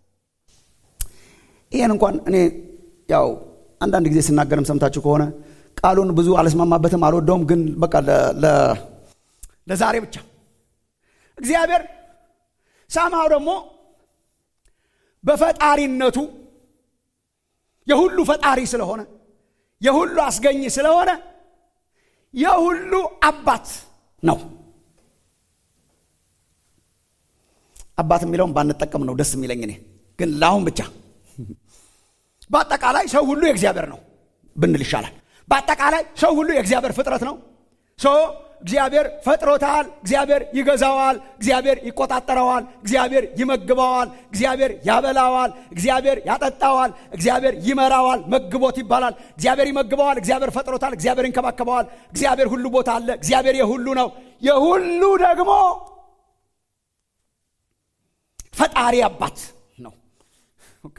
ይህን እንኳን እኔ ያው አንዳንድ ጊዜ ስናገርም ሰምታችሁ ከሆነ ቃሉን ብዙ አልስማማበትም፣ አልወደውም። ግን በቃ ለዛሬ ብቻ እግዚአብሔር ሳምሃው ደግሞ በፈጣሪነቱ የሁሉ ፈጣሪ ስለሆነ የሁሉ አስገኝ ስለሆነ የሁሉ አባት ነው። አባት የሚለውን ባንጠቀም ነው ደስ የሚለኝ እኔ ግን ለአሁን ብቻ በአጠቃላይ ሰው ሁሉ የእግዚአብሔር ነው ብንል ይሻላል። በአጠቃላይ ሰው ሁሉ የእግዚአብሔር ፍጥረት ነው። ሶ እግዚአብሔር ፈጥሮታል። እግዚአብሔር ይገዛዋል። እግዚአብሔር ይቆጣጠረዋል። እግዚአብሔር ይመግበዋል። እግዚአብሔር ያበላዋል። እግዚአብሔር ያጠጣዋል። እግዚአብሔር ይመራዋል። መግቦት ይባላል። እግዚአብሔር ይመግበዋል። እግዚአብሔር ፈጥሮታል። እግዚአብሔር ይንከባከበዋል። እግዚአብሔር ሁሉ ቦታ አለ። እግዚአብሔር የሁሉ ነው። የሁሉ ደግሞ ፈጣሪ አባት ነው። ኦኬ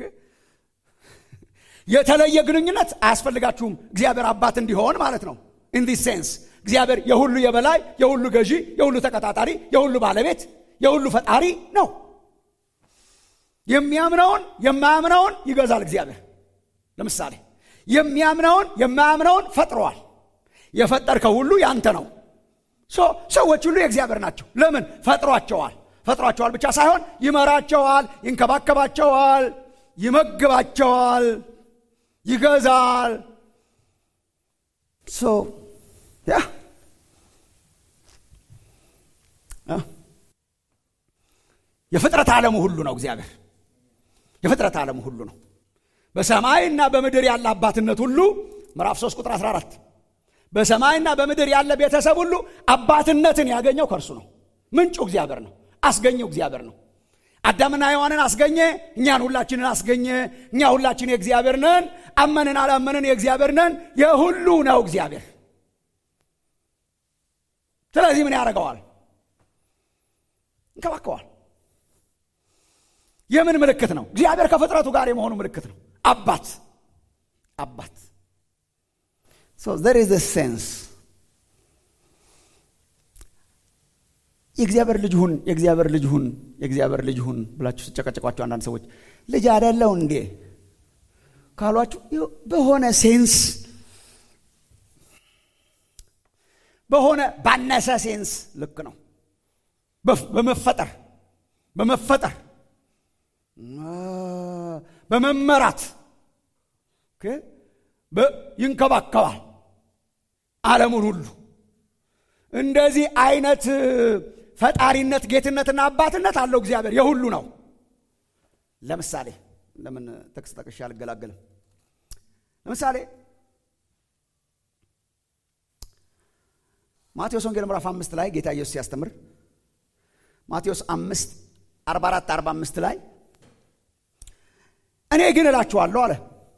የተለየ ግንኙነት አያስፈልጋችሁም እግዚአብሔር አባት እንዲሆን ማለት ነው። ኢን ዲስ ሴንስ እግዚአብሔር የሁሉ የበላይ፣ የሁሉ ገዢ፣ የሁሉ ተቀጣጣሪ፣ የሁሉ ባለቤት፣ የሁሉ ፈጣሪ ነው። የሚያምነውን የማያምነውን ይገዛል እግዚአብሔር። ለምሳሌ የሚያምነውን የማያምነውን ፈጥረዋል። የፈጠርከው ሁሉ ያንተ ነው። ሰዎች ሁሉ የእግዚአብሔር ናቸው። ለምን ፈጥሯቸዋል? ፈጥሯቸዋል ብቻ ሳይሆን ይመራቸዋል፣ ይንከባከባቸዋል፣ ይመግባቸዋል ይገዛል። ሶ ያ የፍጥረት ዓለሙ ሁሉ ነው እግዚአብሔር። የፍጥረት ዓለሙ ሁሉ ነው። በሰማይና በምድር ያለ አባትነት ሁሉ ምዕራፍ 3 ቁጥር 14 በሰማይና በምድር ያለ ቤተሰብ ሁሉ አባትነትን ያገኘው ከእርሱ ነው። ምንጩ እግዚአብሔር ነው። አስገኘው እግዚአብሔር ነው። አዳምና ሔዋንን አስገኘ። እኛን ሁላችንን አስገኘ። እኛ ሁላችን የእግዚአብሔር ነን። አመንን አላመንን የእግዚአብሔር ነን። የሁሉ ነው እግዚአብሔር። ስለዚህ ምን ያደርገዋል? እንከባከዋል። የምን ምልክት ነው? እግዚአብሔር ከፍጥረቱ ጋር የመሆኑ ምልክት ነው። አባት አባት ሶ ዘር ኢዝ ሴንስ የእግዚአብሔር ልጅ ሁን የእግዚአብሔር ልጅ ሁን የእግዚአብሔር ልጅ ሁን ብላችሁ ስጨቀጨቋቸው አንዳንድ ሰዎች ልጅ አይደለው እንዴ ካሏችሁ በሆነ ሴንስ በሆነ ባነሰ ሴንስ ልክ ነው። በመፈጠር በመፈጠር በመመራት ይንከባከባል ዓለሙን ሁሉ እንደዚህ አይነት ፈጣሪነት ጌትነትና አባትነት አለው እግዚአብሔር የሁሉ ነው። ለምሳሌ ለምን ጥቅስ ጠቅሼ አልገላገልም? ለምሳሌ ማቴዎስ ወንጌል ምዕራፍ አምስት ላይ ጌታ ኢየሱስ ሲያስተምር ማቴዎስ አምስት አርባ አራት አርባ አምስት ላይ እኔ ግን እላችኋለሁ አለ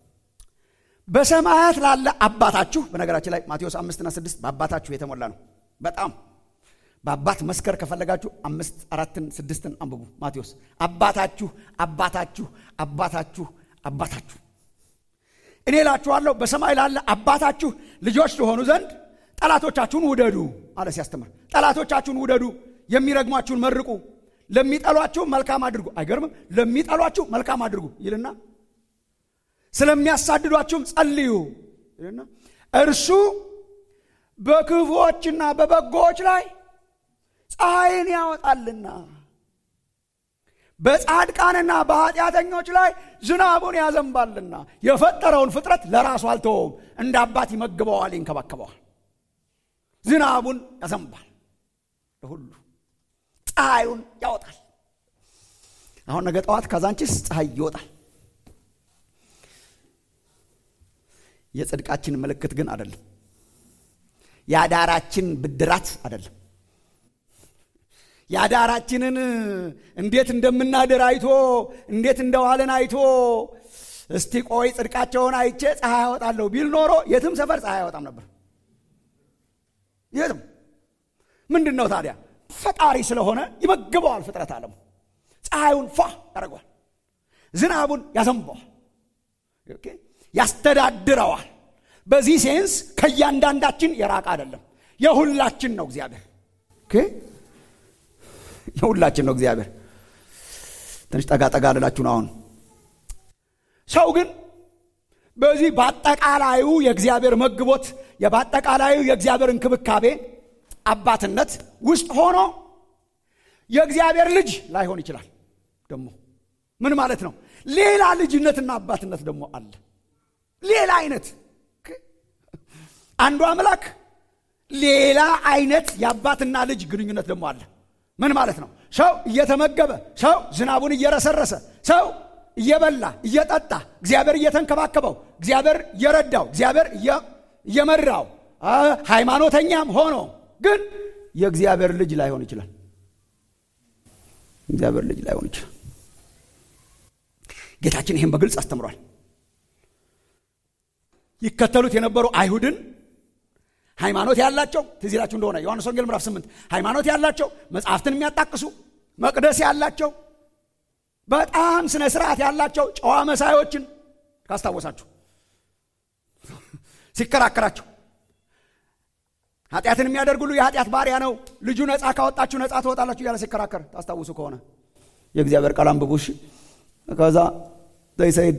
በሰማያት ላለ አባታችሁ። በነገራችን ላይ ማቴዎስ አምስትና ስድስት በአባታችሁ የተሞላ ነው። በጣም በአባት መስከር ከፈለጋችሁ አምስት አራትን ስድስትን አንብቡ። ማቴዎስ አባታችሁ አባታችሁ አባታችሁ አባታችሁ እኔ እላችኋለሁ በሰማይ ላለ አባታችሁ ልጆች ትሆኑ ዘንድ ጠላቶቻችሁን ውደዱ አለ ሲያስተምር። ጠላቶቻችሁን ውደዱ፣ የሚረግሟችሁን መርቁ፣ ለሚጠሏችሁ መልካም አድርጉ። አይገርምም? ለሚጠሏችሁ መልካም አድርጉ ይልና ስለሚያሳድዷችሁም ጸልዩ ይልና እርሱ በክፉዎችና በበጎዎች ላይ ፀሐይን ያወጣልና በጻድቃንና በኃጢአተኞች ላይ ዝናቡን ያዘንባልና የፈጠረውን ፍጥረት ለራሱ አልተወውም፣ እንደ አባት ይመግበዋል፣ ይንከባከበዋል። ዝናቡን ያዘንባል ለሁሉ፣ ፀሐዩን ያወጣል። አሁን ነገ ጠዋት ካዛንቺስ ፀሐይ ይወጣል። የጽድቃችን ምልክት ግን አይደለም። የአዳራችን ብድራት አይደለም። የአዳራችንን እንዴት እንደምናድር አይቶ እንዴት እንደዋልን አይቶ እስቲ ቆይ ጽድቃቸውን አይቼ ፀሐይ ያወጣለሁ ቢል ኖሮ የትም ሰፈር ፀሐይ አይወጣም ነበር። የትም ምንድን ነው ታዲያ? ፈጣሪ ስለሆነ ይመግበዋል። ፍጥረት ዓለሙ ፀሐዩን ፏ ያደርገዋል፣ ዝናቡን ያዘንበዋል፣ ያስተዳድረዋል። በዚህ ሴንስ ከእያንዳንዳችን የራቀ አይደለም። የሁላችን ነው እግዚአብሔር። የሁላችን ነው እግዚአብሔር። ትንሽ ጠጋ ጠጋ ልላችሁ ነው። አሁን ሰው ግን በዚህ በአጠቃላዩ የእግዚአብሔር መግቦት በአጠቃላዩ የእግዚአብሔር እንክብካቤ አባትነት ውስጥ ሆኖ የእግዚአብሔር ልጅ ላይሆን ይችላል። ደግሞ ምን ማለት ነው? ሌላ ልጅነትና አባትነት ደግሞ አለ። ሌላ አይነት አንዱ አምላክ ሌላ አይነት የአባትና ልጅ ግንኙነት ደግሞ አለ። ምን ማለት ነው? ሰው እየተመገበ ሰው ዝናቡን እየረሰረሰ ሰው እየበላ እየጠጣ እግዚአብሔር እየተንከባከበው እግዚአብሔር እየረዳው እግዚአብሔር እየመራው ሃይማኖተኛም ሆኖ ግን የእግዚአብሔር ልጅ ላይሆን ይችላል። እግዚአብሔር ልጅ ላይሆን ይችላል። ጌታችን ይህን በግልጽ አስተምሯል። ይከተሉት የነበሩ አይሁድን ሃይማኖት ያላቸው ትዝ ይላችሁ እንደሆነ ዮሐንስ ወንጌል ምዕራፍ 8 ሃይማኖት ያላቸው መጽሐፍትን የሚያጣቅሱ መቅደስ ያላቸው በጣም ስነ ስርዓት ያላቸው ጨዋ መሳዮችን ካስታወሳችሁ ሲከራከራቸው ኃጢአትን የሚያደርግ ሁሉ የኃጢአት ባሪያ ነው፣ ልጁ ነፃ ካወጣችሁ ነፃ ትወጣላችሁ እያለ ሲከራከር ታስታውሱ ከሆነ የእግዚአብሔር ቃል አንብቡ። እሺ ከዛ ዘይሰይድ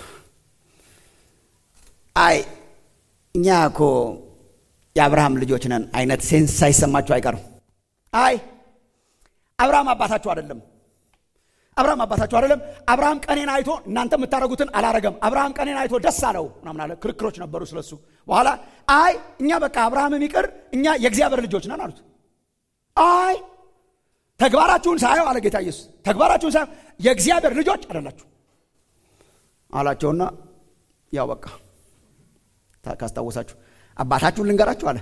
አይ እኛ እኮ የአብርሃም ልጆች ነን አይነት ሴንስ ሳይሰማችሁ አይቀርም። አይ አብርሃም አባታችሁ አይደለም። አብርሃም አባታችሁ አይደለም። አብርሃም ቀኔን አይቶ እናንተ የምታደርጉትን አላረገም። አብርሃም ቀኔን አይቶ ደስ አለው ምናምን አለ። ክርክሮች ነበሩ ስለሱ። በኋላ አይ እኛ በቃ አብርሃምም ይቅር እኛ የእግዚአብሔር ልጆች ነን አሉት። አይ ተግባራችሁን ሳየው አለ ጌታ ኢየሱስ፣ ተግባራችሁን ሳየው የእግዚአብሔር ልጆች አይደላችሁ አላቸውና ያው በቃ ካስታወሳችሁ አባታችሁን ልንገራችሁ አለ።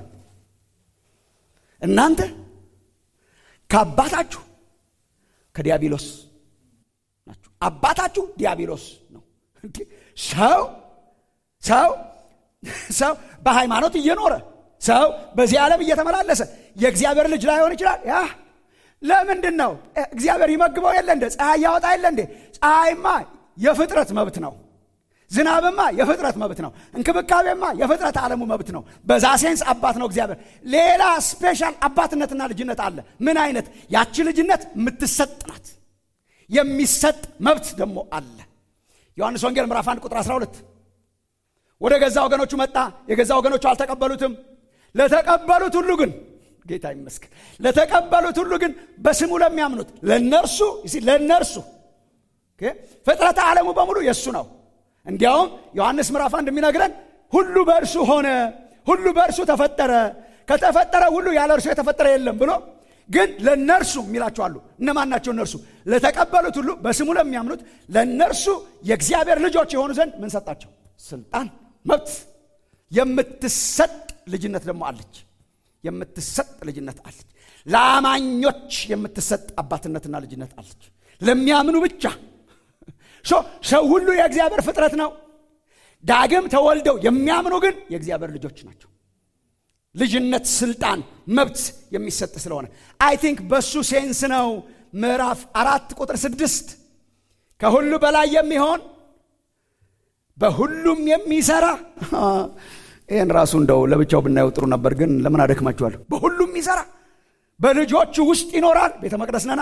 እናንተ ከአባታችሁ ከዲያብሎስ ናችሁ። አባታችሁ ዲያብሎስ ነው። ሰው ሰው ሰው በሃይማኖት እየኖረ ሰው በዚህ ዓለም እየተመላለሰ የእግዚአብሔር ልጅ ላይሆን ይችላል። ያ ለምንድን ነው? እግዚአብሔር ይመግበው የለ እንደ ፀሐይ ያወጣ የለ እንዴ? ፀሐይማ የፍጥረት መብት ነው። ዝናብማ የፍጥረት መብት ነው። እንክብካቤማ የፍጥረት ዓለሙ መብት ነው። በዛ ሴንስ አባት ነው እግዚአብሔር። ሌላ ስፔሻል አባትነትና ልጅነት አለ። ምን አይነት? ያቺ ልጅነት የምትሰጥ ናት። የሚሰጥ መብት ደግሞ አለ። ዮሐንስ ወንጌል ምዕራፍ 1 ቁጥር 12 ወደ ገዛ ወገኖቹ መጣ፣ የገዛ ወገኖቹ አልተቀበሉትም። ለተቀበሉት ሁሉ ግን ጌታ ይመስገን፣ ለተቀበሉት ሁሉ ግን በስሙ ለሚያምኑት ለነርሱ ለነርሱ ፍጥረተ ዓለሙ በሙሉ የእሱ ነው። እንዲያውም ዮሐንስ ምዕራፍ አንድ የሚነግረን ሁሉ በእርሱ ሆነ፣ ሁሉ በእርሱ ተፈጠረ፣ ከተፈጠረ ሁሉ ያለ እርሱ የተፈጠረ የለም ብሎ ግን ለነርሱ የሚላቸው አሉ። እነማን ናቸው እነርሱ? ለተቀበሉት ሁሉ በስሙ ለሚያምኑት ለነርሱ የእግዚአብሔር ልጆች የሆኑ ዘንድ ምን ሰጣቸው? ስልጣን፣ መብት። የምትሰጥ ልጅነት ደግሞ አለች። የምትሰጥ ልጅነት አለች። ለአማኞች የምትሰጥ አባትነትና ልጅነት አለች። ለሚያምኑ ብቻ ሰው ሁሉ የእግዚአብሔር ፍጥረት ነው። ዳግም ተወልደው የሚያምኑ ግን የእግዚአብሔር ልጆች ናቸው። ልጅነት፣ ስልጣን፣ መብት የሚሰጥ ስለሆነ አይ ቲንክ በሱ ሴንስ ነው ምዕራፍ አራት ቁጥር ስድስት ከሁሉ በላይ የሚሆን በሁሉም የሚሰራ ይህን ራሱ እንደው ለብቻው ብናየው ጥሩ ነበር፣ ግን ለምን አደክማችኋለሁ? በሁሉም የሚሰራ በልጆቹ ውስጥ ይኖራል። ቤተ መቅደስ ነና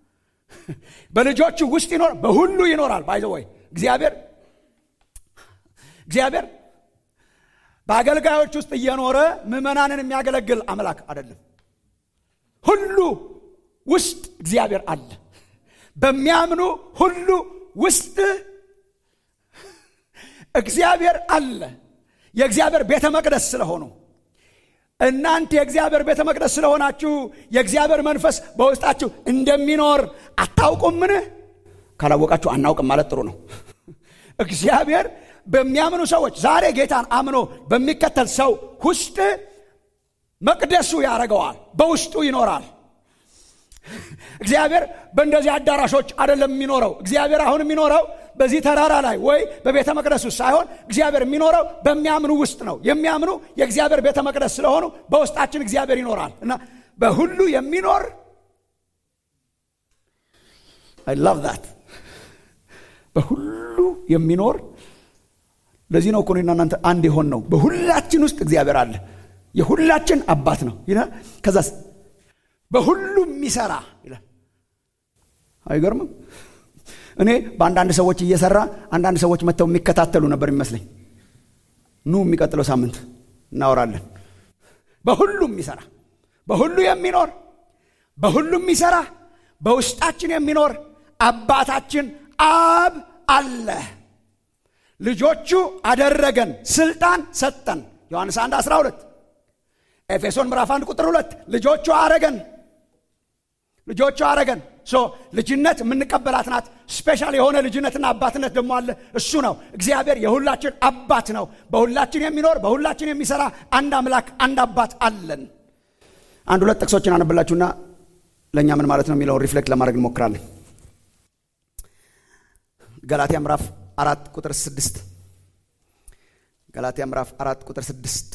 በልጆቹ ውስጥ ይኖር በሁሉ ይኖራል። ባይዘ ወይ እግዚአብሔር እግዚአብሔር በአገልጋዮች ውስጥ እየኖረ ምዕመናንን የሚያገለግል አምላክ አይደለም። ሁሉ ውስጥ እግዚአብሔር አለ። በሚያምኑ ሁሉ ውስጥ እግዚአብሔር አለ። የእግዚአብሔር ቤተ መቅደስ ስለሆኑ እናንተ የእግዚአብሔር ቤተ መቅደስ ስለሆናችሁ የእግዚአብሔር መንፈስ በውስጣችሁ እንደሚኖር አታውቁምን? ካላወቃችሁ አናውቅም ማለት ጥሩ ነው። እግዚአብሔር በሚያምኑ ሰዎች ዛሬ ጌታን አምኖ በሚከተል ሰው ውስጥ መቅደሱ ያደርገዋል፣ በውስጡ ይኖራል። እግዚአብሔር በእንደዚህ አዳራሾች አይደለም የሚኖረው። እግዚአብሔር አሁን የሚኖረው በዚህ ተራራ ላይ ወይ በቤተ መቅደስ ውስጥ ሳይሆን እግዚአብሔር የሚኖረው በሚያምኑ ውስጥ ነው። የሚያምኑ የእግዚአብሔር ቤተ መቅደስ ስለሆኑ በውስጣችን እግዚአብሔር ይኖራል እና በሁሉ የሚኖር አይ ላቭ ዛት በሁሉ የሚኖር ለዚህ ነው እኮ እኔና እናንተ አንድ የሆን ነው። በሁላችን ውስጥ እግዚአብሔር አለ። የሁላችን አባት ነው ይላል። ከዛስ በሁሉ የሚሰራ ይላል። አይገርምም? እኔ በአንዳንድ ሰዎች እየሰራ አንዳንድ ሰዎች መጥተው የሚከታተሉ ነበር የሚመስለኝ። ኑ የሚቀጥለው ሳምንት እናወራለን። በሁሉ የሚሰራ በሁሉ የሚኖር በሁሉ የሚሰራ በውስጣችን የሚኖር አባታችን አብ አለ። ልጆቹ አደረገን፣ ስልጣን ሰጠን። ዮሐንስ 1 12 ኤፌሶን ምዕራፍ 1 ቁጥር 2 ልጆቹ አረገን ልጆቹ አረገን። ሶ ልጅነት የምንቀበላት ናት። ስፔሻል የሆነ ልጅነትና አባትነት ደግሞ አለ። እሱ ነው እግዚአብሔር የሁላችን አባት ነው። በሁላችን የሚኖር በሁላችን የሚሰራ አንድ አምላክ አንድ አባት አለን። አንድ ሁለት ጥቅሶችን አነብላችሁና ለእኛ ምን ማለት ነው የሚለውን ሪፍሌክት ለማድረግ እንሞክራለን ገላትያ ምዕራፍ አራት ቁጥር ስድስት ገላትያ ምዕራፍ አራት ቁጥር ስድስት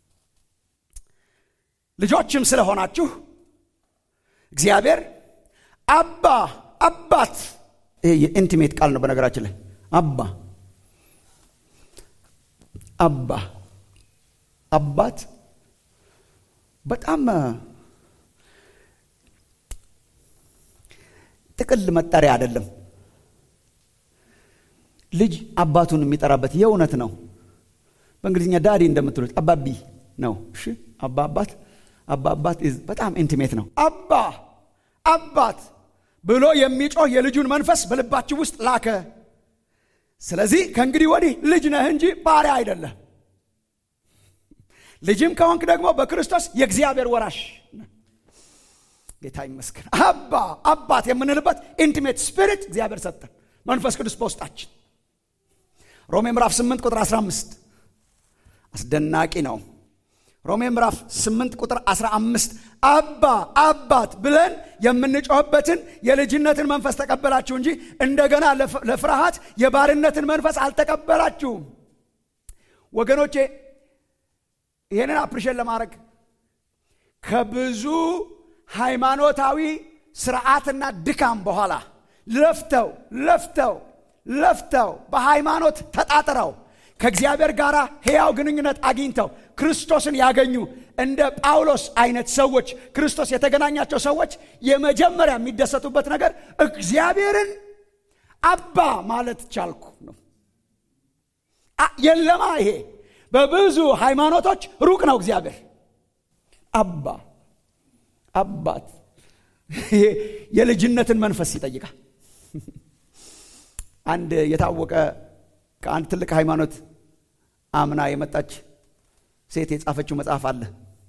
ልጆችም ስለሆናችሁ እግዚአብሔር አባ አባት ይሄ የኢንቲሜት ቃል ነው በነገራችን ላይ አባ አባ አባት በጣም ጥቅል መጠሪያ አይደለም ልጅ አባቱን የሚጠራበት የእውነት ነው በእንግሊዝኛ ዳዲ እንደምትሉት አባቢ ነው እሺ አባ አባት አባ አባት በጣም ኢንቲሜት ነው አባ አባት ብሎ የሚጮህ የልጁን መንፈስ በልባችሁ ውስጥ ላከ ስለዚህ ከእንግዲህ ወዲህ ልጅ ነህ እንጂ ባሪያ አይደለም ልጅም ከሆንክ ደግሞ በክርስቶስ የእግዚአብሔር ወራሽ ጌታ ይመስገን አባ አባት የምንልበት ኢንቲሜት ስፒሪት እግዚአብሔር ሰጠን መንፈስ ቅዱስ በውስጣችን ሮሜ ምዕራፍ 8 ቁጥር 15 አስደናቂ ነው ሮሜ ምዕራፍ 8 ቁጥር 15 አባ አባት ብለን የምንጮህበትን የልጅነትን መንፈስ ተቀበላችሁ እንጂ እንደገና ለፍርሃት የባርነትን መንፈስ አልተቀበላችሁም ወገኖቼ ይህንን አፕሪሼት ለማድረግ ከብዙ ሃይማኖታዊ ስርዓትና ድካም በኋላ ለፍተው ለፍተው ለፍተው በሃይማኖት ተጣጥረው ከእግዚአብሔር ጋር ሕያው ግንኙነት አግኝተው ክርስቶስን ያገኙ እንደ ጳውሎስ አይነት ሰዎች ክርስቶስ የተገናኛቸው ሰዎች የመጀመሪያ የሚደሰቱበት ነገር እግዚአብሔርን አባ ማለት ቻልኩ ነው የለማ ይሄ በብዙ ሃይማኖቶች ሩቅ ነው እግዚአብሔር አባ አባት የልጅነትን መንፈስ ይጠይቃል አንድ የታወቀ ከአንድ ትልቅ ሃይማኖት አምና የመጣች ሴት የጻፈችው መጽሐፍ አለ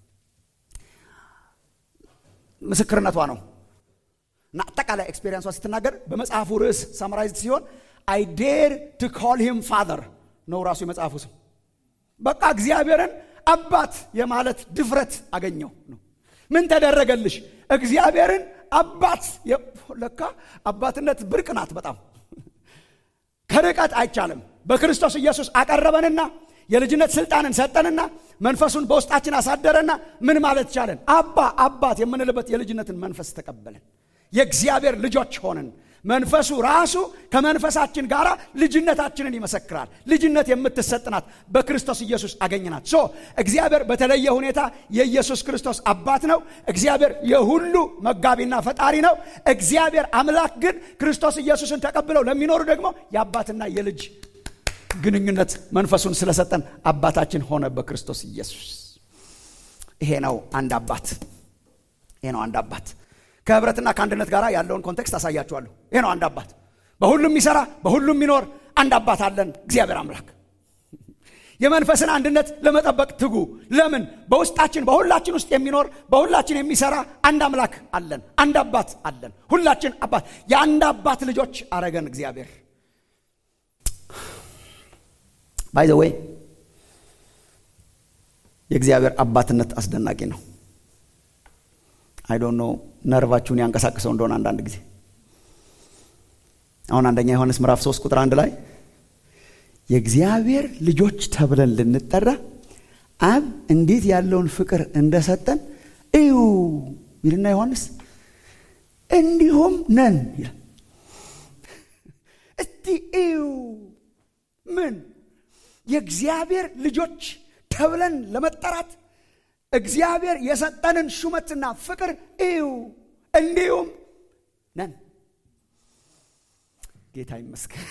ምስክርነቷ ነው እና አጠቃላይ ኤክስፔሪንሷ ስትናገር በመጽሐፉ ርዕስ ሳምራይዝድ ሲሆን አይ ዴር ቱ ኮል ሂም ፋዘር ነው ራሱ የመጽሐፉ ስም በቃ እግዚአብሔርን አባት የማለት ድፍረት አገኘው ነው ምን ተደረገልሽ እግዚአብሔርን አባት ለካ አባትነት ብርቅ ናት በጣም ከርቀት አይቻልም በክርስቶስ ኢየሱስ አቀረበንና የልጅነት ስልጣንን ሰጠንና መንፈሱን በውስጣችን አሳደረና ምን ማለት ቻለን አባ አባት የምንልበት የልጅነትን መንፈስ ተቀበልን የእግዚአብሔር ልጆች ሆንን መንፈሱ ራሱ ከመንፈሳችን ጋር ልጅነታችንን ይመሰክራል ልጅነት የምትሰጥናት በክርስቶስ ኢየሱስ አገኝናት ሶ እግዚአብሔር በተለየ ሁኔታ የኢየሱስ ክርስቶስ አባት ነው እግዚአብሔር የሁሉ መጋቢና ፈጣሪ ነው እግዚአብሔር አምላክ ግን ክርስቶስ ኢየሱስን ተቀብለው ለሚኖሩ ደግሞ የአባትና የልጅ ግንኙነት መንፈሱን ስለሰጠን አባታችን ሆነ በክርስቶስ ኢየሱስ ይሄ ነው አንድ አባት ይሄ ነው አንድ አባት ከህብረትና ከአንድነት ጋር ያለውን ኮንቴክስት አሳያችኋለሁ ይሄ ነው አንድ አባት በሁሉም የሚሰራ በሁሉም የሚኖር አንድ አባት አለን እግዚአብሔር አምላክ የመንፈስን አንድነት ለመጠበቅ ትጉ ለምን በውስጣችን በሁላችን ውስጥ የሚኖር በሁላችን የሚሰራ አንድ አምላክ አለን አንድ አባት አለን ሁላችን አባት የአንድ አባት ልጆች አረገን እግዚአብሔር ባይ ዘ ወይ የእግዚአብሔር አባትነት አስደናቂ ነው አይዶን ነው ነርቫችሁን ያንቀሳቅሰው እንደሆነ አንዳንድ ጊዜ አሁን አንደኛ ዮሐንስ ምዕራፍ 3 ቁጥር አንድ ላይ የእግዚአብሔር ልጆች ተብለን ልንጠራ አብ እንዴት ያለውን ፍቅር እንደሰጠን እዩ ይልና ዮሐንስ እንዲሁም ነን ይላል እስቲ እዩ ምን የእግዚአብሔር ልጆች ተብለን ለመጠራት እግዚአብሔር የሰጠንን ሹመትና ፍቅር እዩ እንዲሁም ነን ጌታ ይመስገን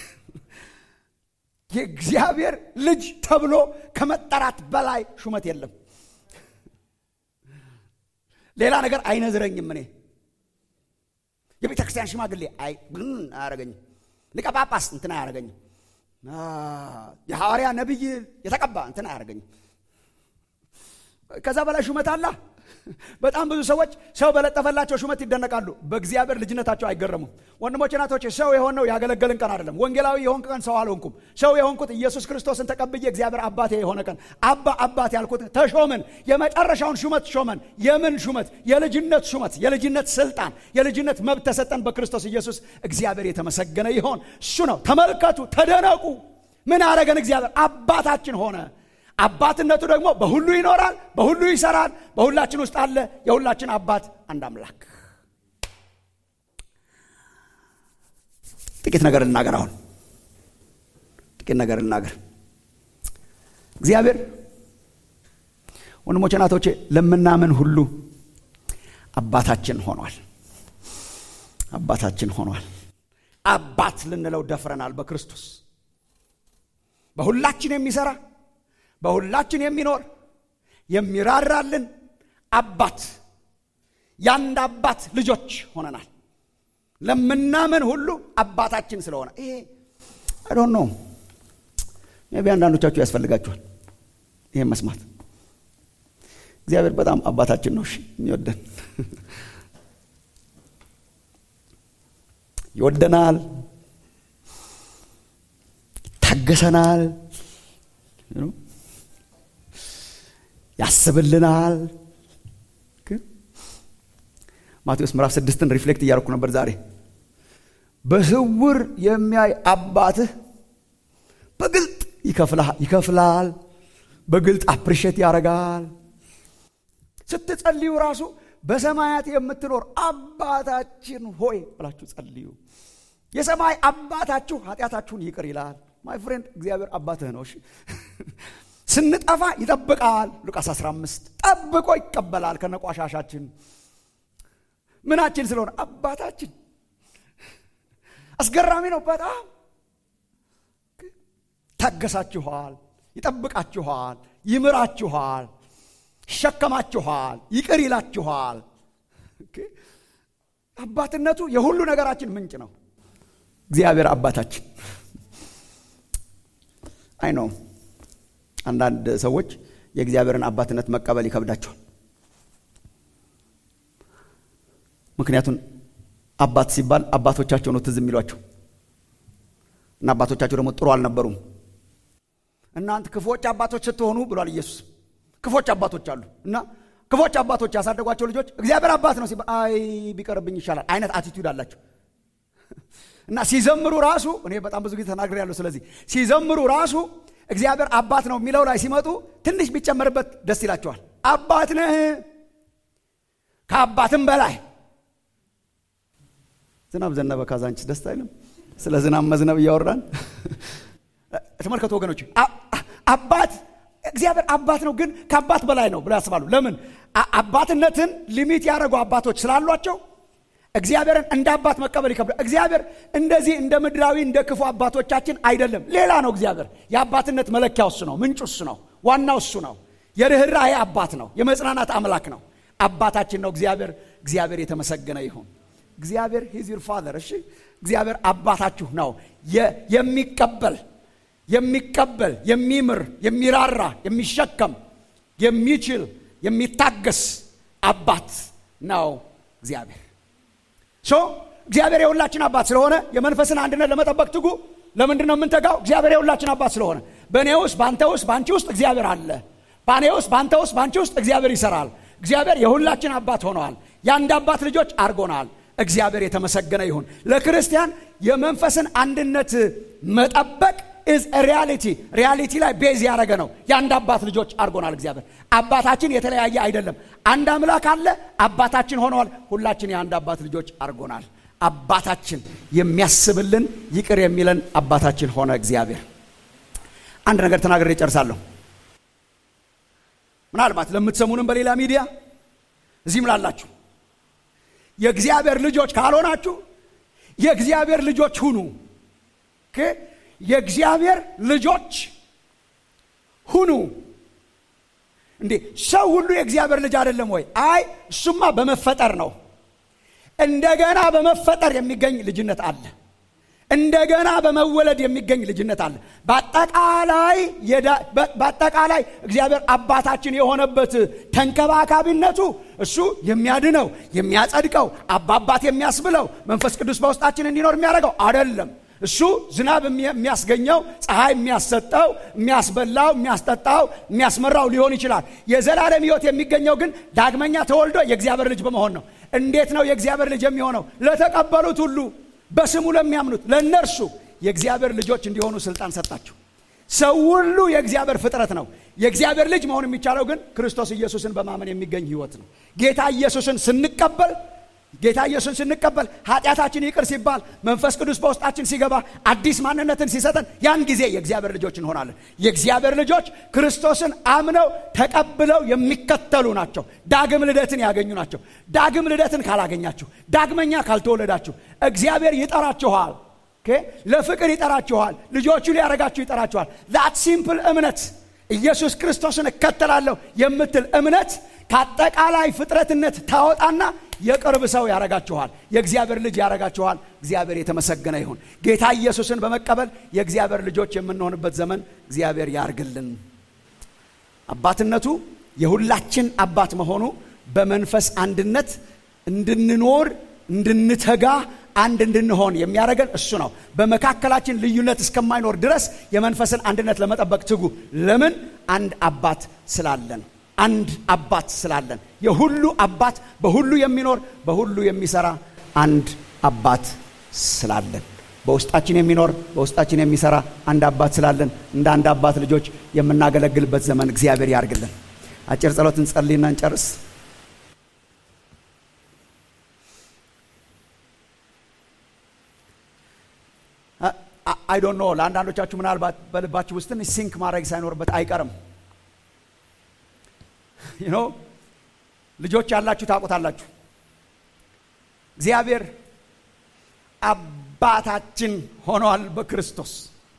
የእግዚአብሔር ልጅ ተብሎ ከመጠራት በላይ ሹመት የለም ሌላ ነገር አይነዝረኝም እኔ የቤተ ክርስቲያን ሽማግሌ አይ ግን አያረገኝም ሊቀ ጳጳስ እንትን አያረገኝም የሐዋርያ ነቢይ የተቀባ እንትን አያረገኝም ከዛ በላይ ሹመት አላ በጣም ብዙ ሰዎች ሰው በለጠፈላቸው ሹመት ይደነቃሉ። በእግዚአብሔር ልጅነታቸው አይገረሙም። ወንድሞች ናቶች፣ ሰው የሆነው ያገለገልን ቀን አይደለም። ወንጌላዊ የሆንክ ቀን ሰው አልሆንኩም። ሰው የሆንኩት ኢየሱስ ክርስቶስን ተቀብዬ እግዚአብሔር አባቴ የሆነ ቀን አባ አባት ያልኩት ተሾምን። የመጨረሻውን ሹመት ሾመን። የምን ሹመት? የልጅነት ሹመት፣ የልጅነት ስልጣን፣ የልጅነት መብት ተሰጠን በክርስቶስ ኢየሱስ። እግዚአብሔር የተመሰገነ ይሆን። እሱ ነው። ተመልከቱ፣ ተደነቁ። ምን አረገን? እግዚአብሔር አባታችን ሆነ። አባትነቱ ደግሞ በሁሉ ይኖራል፣ በሁሉ ይሰራል፣ በሁላችን ውስጥ አለ። የሁላችን አባት አንድ አምላክ። ጥቂት ነገር ልናገር። አሁን ጥቂት ነገር ልናገር። እግዚአብሔር ወንድሞቼ ናቶቼ ለምናምን ሁሉ አባታችን ሆኗል። አባታችን ሆኗል። አባት ልንለው ደፍረናል በክርስቶስ በሁላችን የሚሰራ በሁላችን የሚኖር የሚራራልን አባት የአንድ አባት ልጆች ሆነናል። ለምናምን ሁሉ አባታችን ስለሆነ ይሄ አይዶን ነው። ቢ አንዳንዶቻችሁ ያስፈልጋችኋል ይሄን መስማት። እግዚአብሔር በጣም አባታችን ነው። እሺ የሚወደን ይወደናል፣ ይታገሰናል ያስብልናል። ማቴዎስ ምዕራፍ ስድስትን ሪፍሌክት እያደረኩ ነበር ዛሬ። በስውር የሚያይ አባትህ በግልጥ ይከፍላል፣ በግልጥ አፕሪሼት ያደርጋል። ስትጸልዩ ራሱ በሰማያት የምትኖር አባታችን ሆይ ብላችሁ ጸልዩ። የሰማይ አባታችሁ ኃጢአታችሁን ይቅር ይላል። ማይ ፍሬንድ እግዚአብሔር አባትህ ነው። እሺ ስንጠፋ ይጠብቃል። ሉቃስ 15 ጠብቆ ይቀበላል ከነቋሻሻችን ምናችን ስለሆነ አባታችን አስገራሚ ነው በጣም ታገሳችኋል፣ ይጠብቃችኋል፣ ይምራችኋል፣ ይሸከማችኋል፣ ይቅር ይላችኋል። አባትነቱ የሁሉ ነገራችን ምንጭ ነው። እግዚአብሔር አባታችን አይ ነው። አንዳንድ ሰዎች የእግዚአብሔርን አባትነት መቀበል ይከብዳቸዋል። ምክንያቱም አባት ሲባል አባቶቻቸው ነው ትዝ የሚሏቸው እና አባቶቻቸው ደግሞ ጥሩ አልነበሩም። እናንተ ክፎች አባቶች ስትሆኑ ብሏል ኢየሱስ። ክፎች አባቶች አሉ እና ክፎች አባቶች ያሳደጓቸው ልጆች እግዚአብሔር አባት ነው ሲባል አይ ቢቀርብኝ ይሻላል አይነት አቲቱድ አላቸው እና ሲዘምሩ ራሱ እኔ በጣም ብዙ ጊዜ ተናግሬያለሁ። ስለዚህ ሲዘምሩ ራሱ እግዚአብሔር አባት ነው የሚለው ላይ ሲመጡ ትንሽ ቢጨመርበት ደስ ይላቸዋል። አባት ነህ ከአባትም በላይ ዝናብ ዘነበ ካዛንቺስ ደስ አይልም? ስለ ዝናብ መዝነብ እያወራን ተመልከቱ ወገኖች። አባት እግዚአብሔር አባት ነው፣ ግን ከአባት በላይ ነው ብለው ያስባሉ። ለምን? አባትነትን ሊሚት ያደረጉ አባቶች ስላሏቸው እግዚአብሔርን እንደ አባት መቀበል ይከብዳል። እግዚአብሔር እንደዚህ እንደ ምድራዊ እንደ ክፉ አባቶቻችን አይደለም፣ ሌላ ነው። እግዚአብሔር የአባትነት መለኪያው እሱ ነው፣ ምንጩ እሱ ነው፣ ዋናው እሱ ነው። የርኅራኄ አባት ነው፣ የመጽናናት አምላክ ነው፣ አባታችን ነው። እግዚአብሔር እግዚአብሔር የተመሰገነ ይሁን። እግዚአብሔር ሂዝ ዩር ፋዘር። እሺ እግዚአብሔር አባታችሁ ነው። የሚቀበል የሚቀበል የሚምር የሚራራ የሚሸከም የሚችል የሚታገስ አባት ነው እግዚአብሔር። ሶ እግዚአብሔር የሁላችን አባት ስለሆነ የመንፈስን አንድነት ለመጠበቅ ትጉ። ለምንድን ነው የምንተጋው? እግዚአብሔር የሁላችን አባት ስለሆነ በእኔ ውስጥ በአንተ ውስጥ በአንቺ ውስጥ እግዚአብሔር አለ። በእኔ ውስጥ በአንተ ውስጥ በአንቺ ውስጥ እግዚአብሔር ይሰራል። እግዚአብሔር የሁላችን አባት ሆነዋል። የአንድ አባት ልጆች አድርጎናል። እግዚአብሔር የተመሰገነ ይሁን። ለክርስቲያን የመንፈስን አንድነት መጠበቅ ኢዝ ሪያሊቲ ሪያሊቲ ላይ ቤዝ ያደረገ ነው። የአንድ አባት ልጆች አድርጎናል እግዚአብሔር። አባታችን የተለያየ አይደለም። አንድ አምላክ አለ፣ አባታችን ሆነዋል። ሁላችን የአንድ አባት ልጆች አድርጎናል። አባታችን የሚያስብልን ይቅር የሚለን አባታችን ሆነ እግዚአብሔር። አንድ ነገር ተናግሬ ጨርሳለሁ። ምናልባት ለምትሰሙንም በሌላ ሚዲያ እዚህም ላላችሁ የእግዚአብሔር ልጆች ካልሆናችሁ የእግዚአብሔር ልጆች ሁኑ። የእግዚአብሔር ልጆች ሁኑ። እንዴ ሰው ሁሉ የእግዚአብሔር ልጅ አይደለም ወይ? አይ እሱማ በመፈጠር ነው። እንደገና በመፈጠር የሚገኝ ልጅነት አለ። እንደገና በመወለድ የሚገኝ ልጅነት አለ። በአጠቃላይ በአጠቃላይ እግዚአብሔር አባታችን የሆነበት ተንከባካቢነቱ እሱ የሚያድነው የሚያጸድቀው አባባት የሚያስብለው መንፈስ ቅዱስ በውስጣችን እንዲኖር የሚያደርገው አይደለም። እሱ ዝናብ የሚያስገኘው ፀሐይ የሚያሰጠው የሚያስበላው የሚያስጠጣው የሚያስመራው ሊሆን ይችላል። የዘላለም ሕይወት የሚገኘው ግን ዳግመኛ ተወልዶ የእግዚአብሔር ልጅ በመሆን ነው። እንዴት ነው የእግዚአብሔር ልጅ የሚሆነው? ለተቀበሉት ሁሉ በስሙ ለሚያምኑት ለእነርሱ የእግዚአብሔር ልጆች እንዲሆኑ ስልጣን ሰጣቸው። ሰው ሁሉ የእግዚአብሔር ፍጥረት ነው። የእግዚአብሔር ልጅ መሆን የሚቻለው ግን ክርስቶስ ኢየሱስን በማመን የሚገኝ ሕይወት ነው። ጌታ ኢየሱስን ስንቀበል ጌታ ኢየሱስን ስንቀበል ኃጢአታችን ይቅር ሲባል መንፈስ ቅዱስ በውስጣችን ሲገባ አዲስ ማንነትን ሲሰጠን ያን ጊዜ የእግዚአብሔር ልጆች እንሆናለን። የእግዚአብሔር ልጆች ክርስቶስን አምነው ተቀብለው የሚከተሉ ናቸው። ዳግም ልደትን ያገኙ ናቸው። ዳግም ልደትን ካላገኛችሁ፣ ዳግመኛ ካልተወለዳችሁ እግዚአብሔር ይጠራችኋል። ለፍቅር ይጠራችኋል። ልጆቹ ሊያረጋችሁ ይጠራችኋል። ዛት ሲምፕል እምነት ኢየሱስ ክርስቶስን እከተላለሁ የምትል እምነት ከአጠቃላይ ፍጥረትነት ታወጣና የቅርብ ሰው ያረጋችኋል። የእግዚአብሔር ልጅ ያረጋችኋል። እግዚአብሔር የተመሰገነ ይሁን። ጌታ ኢየሱስን በመቀበል የእግዚአብሔር ልጆች የምንሆንበት ዘመን እግዚአብሔር ያርግልን። አባትነቱ የሁላችን አባት መሆኑ በመንፈስ አንድነት እንድንኖር እንድንተጋ አንድ እንድንሆን የሚያደርገን እሱ ነው። በመካከላችን ልዩነት እስከማይኖር ድረስ የመንፈስን አንድነት ለመጠበቅ ትጉ። ለምን? አንድ አባት ስላለን አንድ አባት ስላለን የሁሉ አባት በሁሉ የሚኖር በሁሉ የሚሰራ አንድ አባት ስላለን በውስጣችን የሚኖር በውስጣችን የሚሰራ አንድ አባት ስላለን እንደ አንድ አባት ልጆች የምናገለግልበት ዘመን እግዚአብሔር ያርግልን። አጭር ጸሎት እንጸልይና እንጨርስ። አይ ዶንት ኖ ለአንዳንዶቻችሁ ምናልባት በልባችሁ ውስጥ ትንሽ ሲንክ ማድረግ ሳይኖርበት አይቀርም። ኖ ልጆች ያላችሁ ታውቁታላችሁ። እግዚአብሔር አባታችን ሆኗል በክርስቶስ።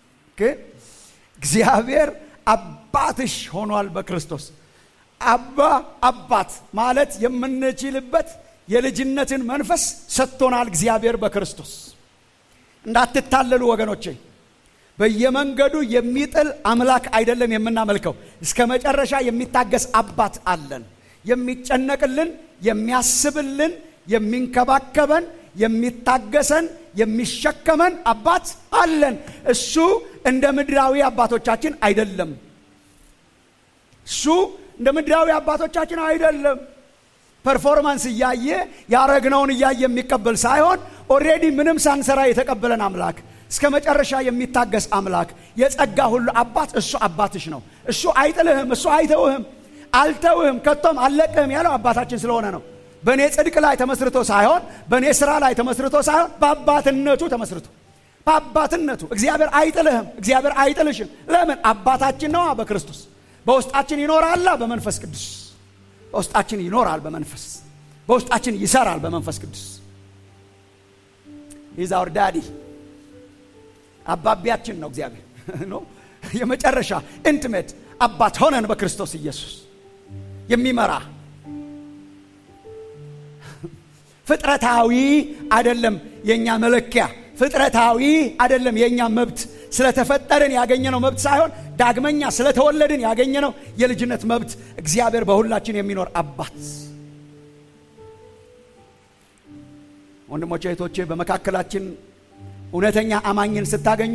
እግዚአብሔር አባትሽ ሆኗል በክርስቶስ። አባ አባት ማለት የምንችልበት የልጅነትን መንፈስ ሰጥቶናል እግዚአብሔር በክርስቶስ። እንዳትታለሉ ወገኖቼ፣ በየመንገዱ የሚጥል አምላክ አይደለም የምናመልከው። እስከ መጨረሻ የሚታገስ አባት አለን። የሚጨነቅልን፣ የሚያስብልን፣ የሚንከባከበን፣ የሚታገሰን፣ የሚሸከመን አባት አለን። እሱ እንደ ምድራዊ አባቶቻችን አይደለም። እሱ እንደ ምድራዊ አባቶቻችን አይደለም። ፐርፎርማንስ እያየ ያረግነውን እያየ የሚቀበል ሳይሆን ኦሬዲ ምንም ሳንሰራ የተቀበለን አምላክ እስከ መጨረሻ የሚታገስ አምላክ የጸጋ ሁሉ አባት እሱ አባትሽ ነው። እሱ አይጥልህም፣ እሱ አይተውህም፣ አልተውህም፣ ከቶም አልለቅህም ያለው አባታችን ስለሆነ ነው። በእኔ ጽድቅ ላይ ተመስርቶ ሳይሆን በእኔ ስራ ላይ ተመስርቶ ሳይሆን በአባትነቱ ተመስርቶ በአባትነቱ እግዚአብሔር አይጥልህም፣ እግዚአብሔር አይጥልሽም። ለምን? አባታችን ነዋ በክርስቶስ በውስጣችን ይኖራላ በመንፈስ ቅዱስ በውስጣችን ይኖራል በመንፈስ በውስጣችን ይሰራል በመንፈስ ቅዱስ ኢዝ አወር ዳዲ አባቢያችን ነው እግዚአብሔር ነው የመጨረሻ ኢንቲሜት አባት ሆነን በክርስቶስ ኢየሱስ የሚመራ ፍጥረታዊ አይደለም የእኛ መለኪያ ፍጥረታዊ አይደለም የእኛ መብት ስለተፈጠርን ያገኘነው መብት ሳይሆን ዳግመኛ ስለተወለድን ያገኘነው የልጅነት መብት እግዚአብሔር በሁላችን የሚኖር አባት ወንድሞቼ እህቶቼ በመካከላችን እውነተኛ አማኝን ስታገኙ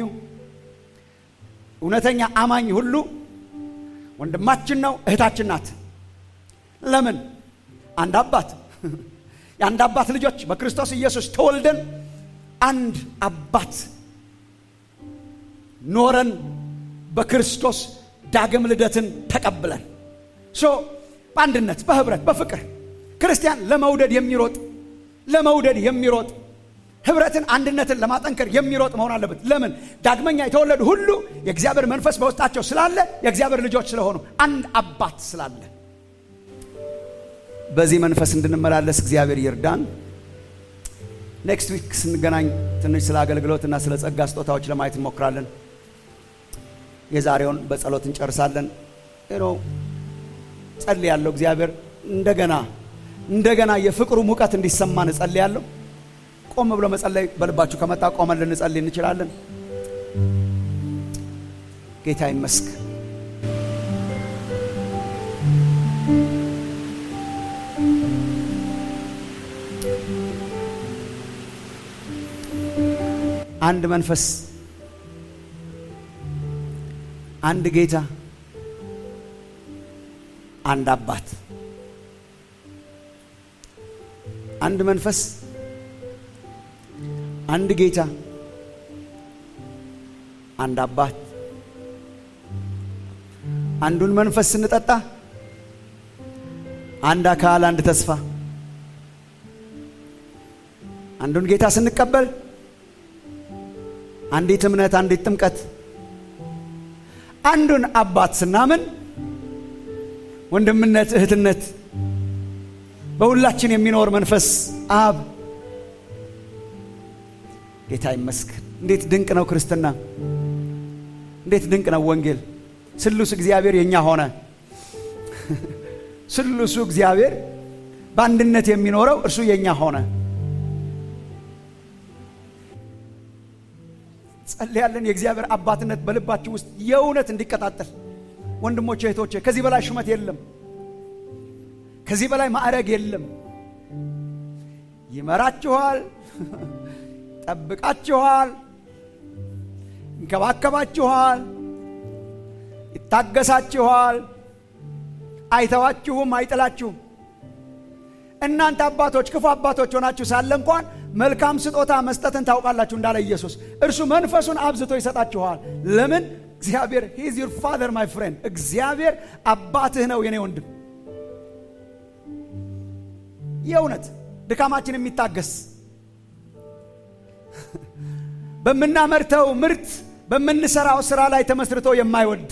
እውነተኛ አማኝ ሁሉ ወንድማችን ነው እህታችን ናት ለምን አንድ አባት የአንድ አባት ልጆች በክርስቶስ ኢየሱስ ተወልደን አንድ አባት ኖረን በክርስቶስ ዳግም ልደትን ተቀብለን ሶ በአንድነት በህብረት በፍቅር ክርስቲያን ለመውደድ የሚሮጥ ለመውደድ የሚሮጥ ህብረትን አንድነትን ለማጠንከር የሚሮጥ መሆን አለበት ለምን ዳግመኛ የተወለዱ ሁሉ የእግዚአብሔር መንፈስ በውስጣቸው ስላለ የእግዚአብሔር ልጆች ስለሆኑ አንድ አባት ስላለ በዚህ መንፈስ እንድንመላለስ እግዚአብሔር ይርዳን ኔክስት ዊክ ስንገናኝ ትንሽ ስለ አገልግሎትና ስለ ጸጋ ስጦታዎች ለማየት እንሞክራለን የዛሬውን በጸሎት እንጨርሳለን ኖ ጸልያለሁ እግዚአብሔር እንደገና እንደገና የፍቅሩ ሙቀት እንዲሰማን እጸልያለሁ ቆም ብሎ መጸለይ በልባችሁ ከመጣ ቆመን ልንጸልይ እንችላለን። ጌታ ይመስገን። አንድ መንፈስ፣ አንድ ጌታ፣ አንድ አባት። አንድ መንፈስ፣ አንድ ጌታ፣ አንድ አባት። አንዱን መንፈስ ስንጠጣ አንድ አካል፣ አንድ ተስፋ። አንዱን ጌታ ስንቀበል አንዲት እምነት፣ አንዲት ጥምቀት። አንዱን አባት ስናምን ወንድምነት፣ እህትነት በሁላችን የሚኖር መንፈስ አብ። ጌታ ይመስገን። እንዴት ድንቅ ነው ክርስትና! እንዴት ድንቅ ነው ወንጌል! ስሉስ እግዚአብሔር የኛ ሆነ። ስሉሱ እግዚአብሔር በአንድነት የሚኖረው እርሱ የኛ ሆነ። ጸልያለን። የእግዚአብሔር አባትነት በልባችሁ ውስጥ የእውነት እንዲቀጣጠል ወንድሞቼ፣ እህቶቼ፣ ከዚህ በላይ ሹመት የለም። ከዚህ በላይ ማዕረግ የለም። ይመራችኋል፣ ጠብቃችኋል፣ ይንከባከባችኋል፣ ይታገሳችኋል፣ አይተዋችሁም፣ አይጥላችሁም። እናንተ አባቶች ክፉ አባቶች ሆናችሁ ሳለ እንኳን መልካም ስጦታ መስጠትን ታውቃላችሁ እንዳለ ኢየሱስ እርሱ መንፈሱን አብዝቶ ይሰጣችኋል። ለምን? እግዚአብሔር ሂዝ ዩር ፋዘር ማይ ፍሬንድ፣ እግዚአብሔር አባትህ ነው የኔ ወንድም። የእውነት ድካማችን የሚታገስ በምናመርተው ምርት በምንሰራው ስራ ላይ ተመስርቶ የማይወድ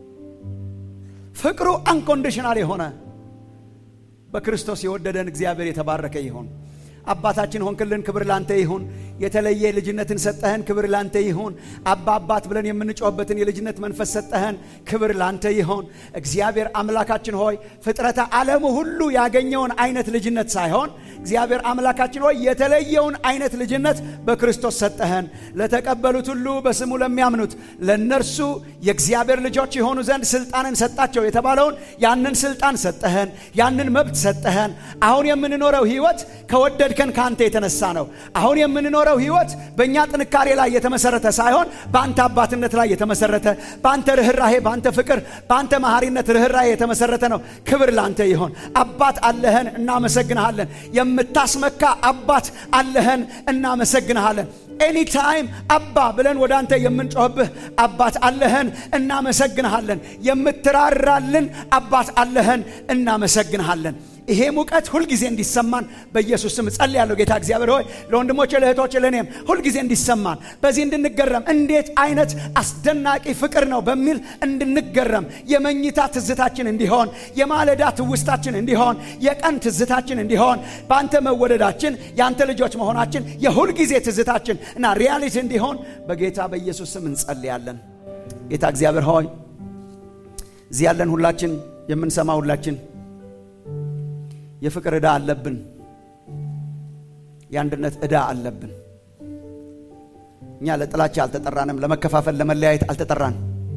ፍቅሩ አንኮንዲሽናል የሆነ በክርስቶስ የወደደን እግዚአብሔር የተባረከ ይሁን። አባታችን ሆንክልን፣ ክብር ላንተ ይሁን። የተለየ ልጅነትን ሰጠህን፣ ክብር ላንተ ይሁን። አባ አባት ብለን የምንጮህበትን የልጅነት መንፈስ ሰጠህን፣ ክብር ላንተ ይሁን። እግዚአብሔር አምላካችን ሆይ ፍጥረተ ዓለሙ ሁሉ ያገኘውን አይነት ልጅነት ሳይሆን እግዚአብሔር አምላካችን ሆይ የተለየውን አይነት ልጅነት በክርስቶስ ሰጠህን። ለተቀበሉት ሁሉ በስሙ ለሚያምኑት ለእነርሱ የእግዚአብሔር ልጆች የሆኑ ዘንድ ስልጣንን ሰጣቸው የተባለውን ያንን ስልጣን ሰጠህን፣ ያንን መብት ሰጠህን። አሁን የምንኖረው ህይወት ከወደድ ከን ከአንተ የተነሳ ነው። አሁን የምንኖረው ህይወት በእኛ ጥንካሬ ላይ የተመሰረተ ሳይሆን በአንተ አባትነት ላይ የተመሰረተ በአንተ ርኅራሄ፣ በአንተ ፍቅር፣ በአንተ መሐሪነት ርኅራሄ የተመሰረተ ነው። ክብር ለአንተ ይሆን። አባት አለህን፣ እናመሰግንሃለን። የምታስመካ አባት አለህን፣ እናመሰግንሃለን። ኤኒታይም አባ ብለን ወደ አንተ የምንጮህብህ አባት አለህን፣ እናመሰግንሃለን። የምትራራልን አባት አለህን፣ እናመሰግንሃለን። ይሄ ሙቀት ሁልጊዜ እንዲሰማን በኢየሱስ ስም ጸልያለሁ። ጌታ እግዚአብሔር ሆይ ለወንድሞቼ ለእህቶቼ፣ ለእኔም ሁልጊዜ እንዲሰማን በዚህ እንድንገረም እንዴት አይነት አስደናቂ ፍቅር ነው በሚል እንድንገረም የመኝታ ትዝታችን እንዲሆን፣ የማለዳ ትውስታችን እንዲሆን፣ የቀን ትዝታችን እንዲሆን፣ በአንተ መወደዳችን የአንተ ልጆች መሆናችን የሁልጊዜ ትዝታችን እና ሪያሊቲ እንዲሆን በጌታ በኢየሱስ ስም እንጸልያለን። ጌታ እግዚአብሔር ሆይ እዚህ ያለን ሁላችን የምንሰማ ሁላችን የፍቅር ዕዳ አለብን። የአንድነት ዕዳ አለብን። እኛ ለጥላቻ አልተጠራንም። ለመከፋፈል፣ ለመለያየት አልተጠራን።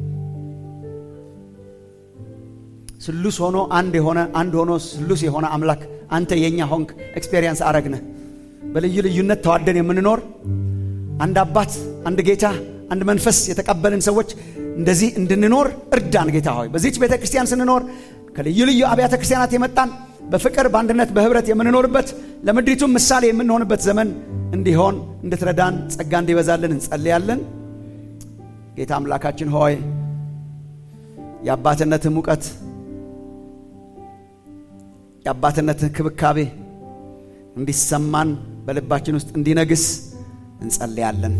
ስሉስ ሆኖ አንድ የሆነ አንድ ሆኖ ስሉስ የሆነ አምላክ አንተ የእኛ ሆንክ። ኤክስፔሪየንስ አረግነ በልዩ ልዩነት ተዋደን የምንኖር አንድ አባት፣ አንድ ጌታ፣ አንድ መንፈስ የተቀበልን ሰዎች እንደዚህ እንድንኖር እርዳን ጌታ ሆይ በዚች ቤተ ክርስቲያን ስንኖር ከልዩ ልዩ አብያተ ክርስቲያናት የመጣን በፍቅር በአንድነት በህብረት የምንኖርበት ለምድሪቱም ምሳሌ የምንሆንበት ዘመን እንዲሆን እንድትረዳን ጸጋ እንዲበዛልን እንጸልያለን። ጌታ አምላካችን ሆይ የአባትነትህ ሙቀት የአባትነትህ ክብካቤ እንዲሰማን በልባችን ውስጥ እንዲነግስ እንጸልያለን።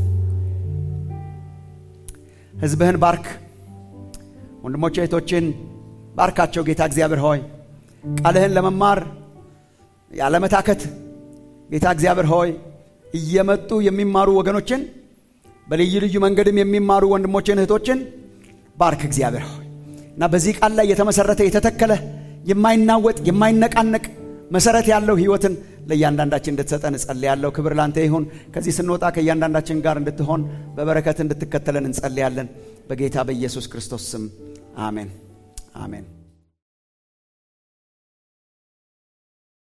ሕዝብህን ባርክ። ወንድሞቼ እህቶቼን ባርካቸው ጌታ እግዚአብሔር ሆይ ቃልህን ለመማር ያለመታከት ጌታ እግዚአብሔር ሆይ እየመጡ የሚማሩ ወገኖችን በልዩ ልዩ መንገድም የሚማሩ ወንድሞችን እህቶችን ባርክ እግዚአብሔር ሆይ እና በዚህ ቃል ላይ የተመሰረተ የተተከለ የማይናወጥ የማይነቃነቅ መሰረት ያለው ህይወትን ለእያንዳንዳችን እንድትሰጠን እጸልያለሁ። ክብር ላንተ ይሁን። ከዚህ ስንወጣ ከእያንዳንዳችን ጋር እንድትሆን በበረከት እንድትከተለን እንጸልያለን። በጌታ በኢየሱስ ክርስቶስ ስም አሜን፣ አሜን።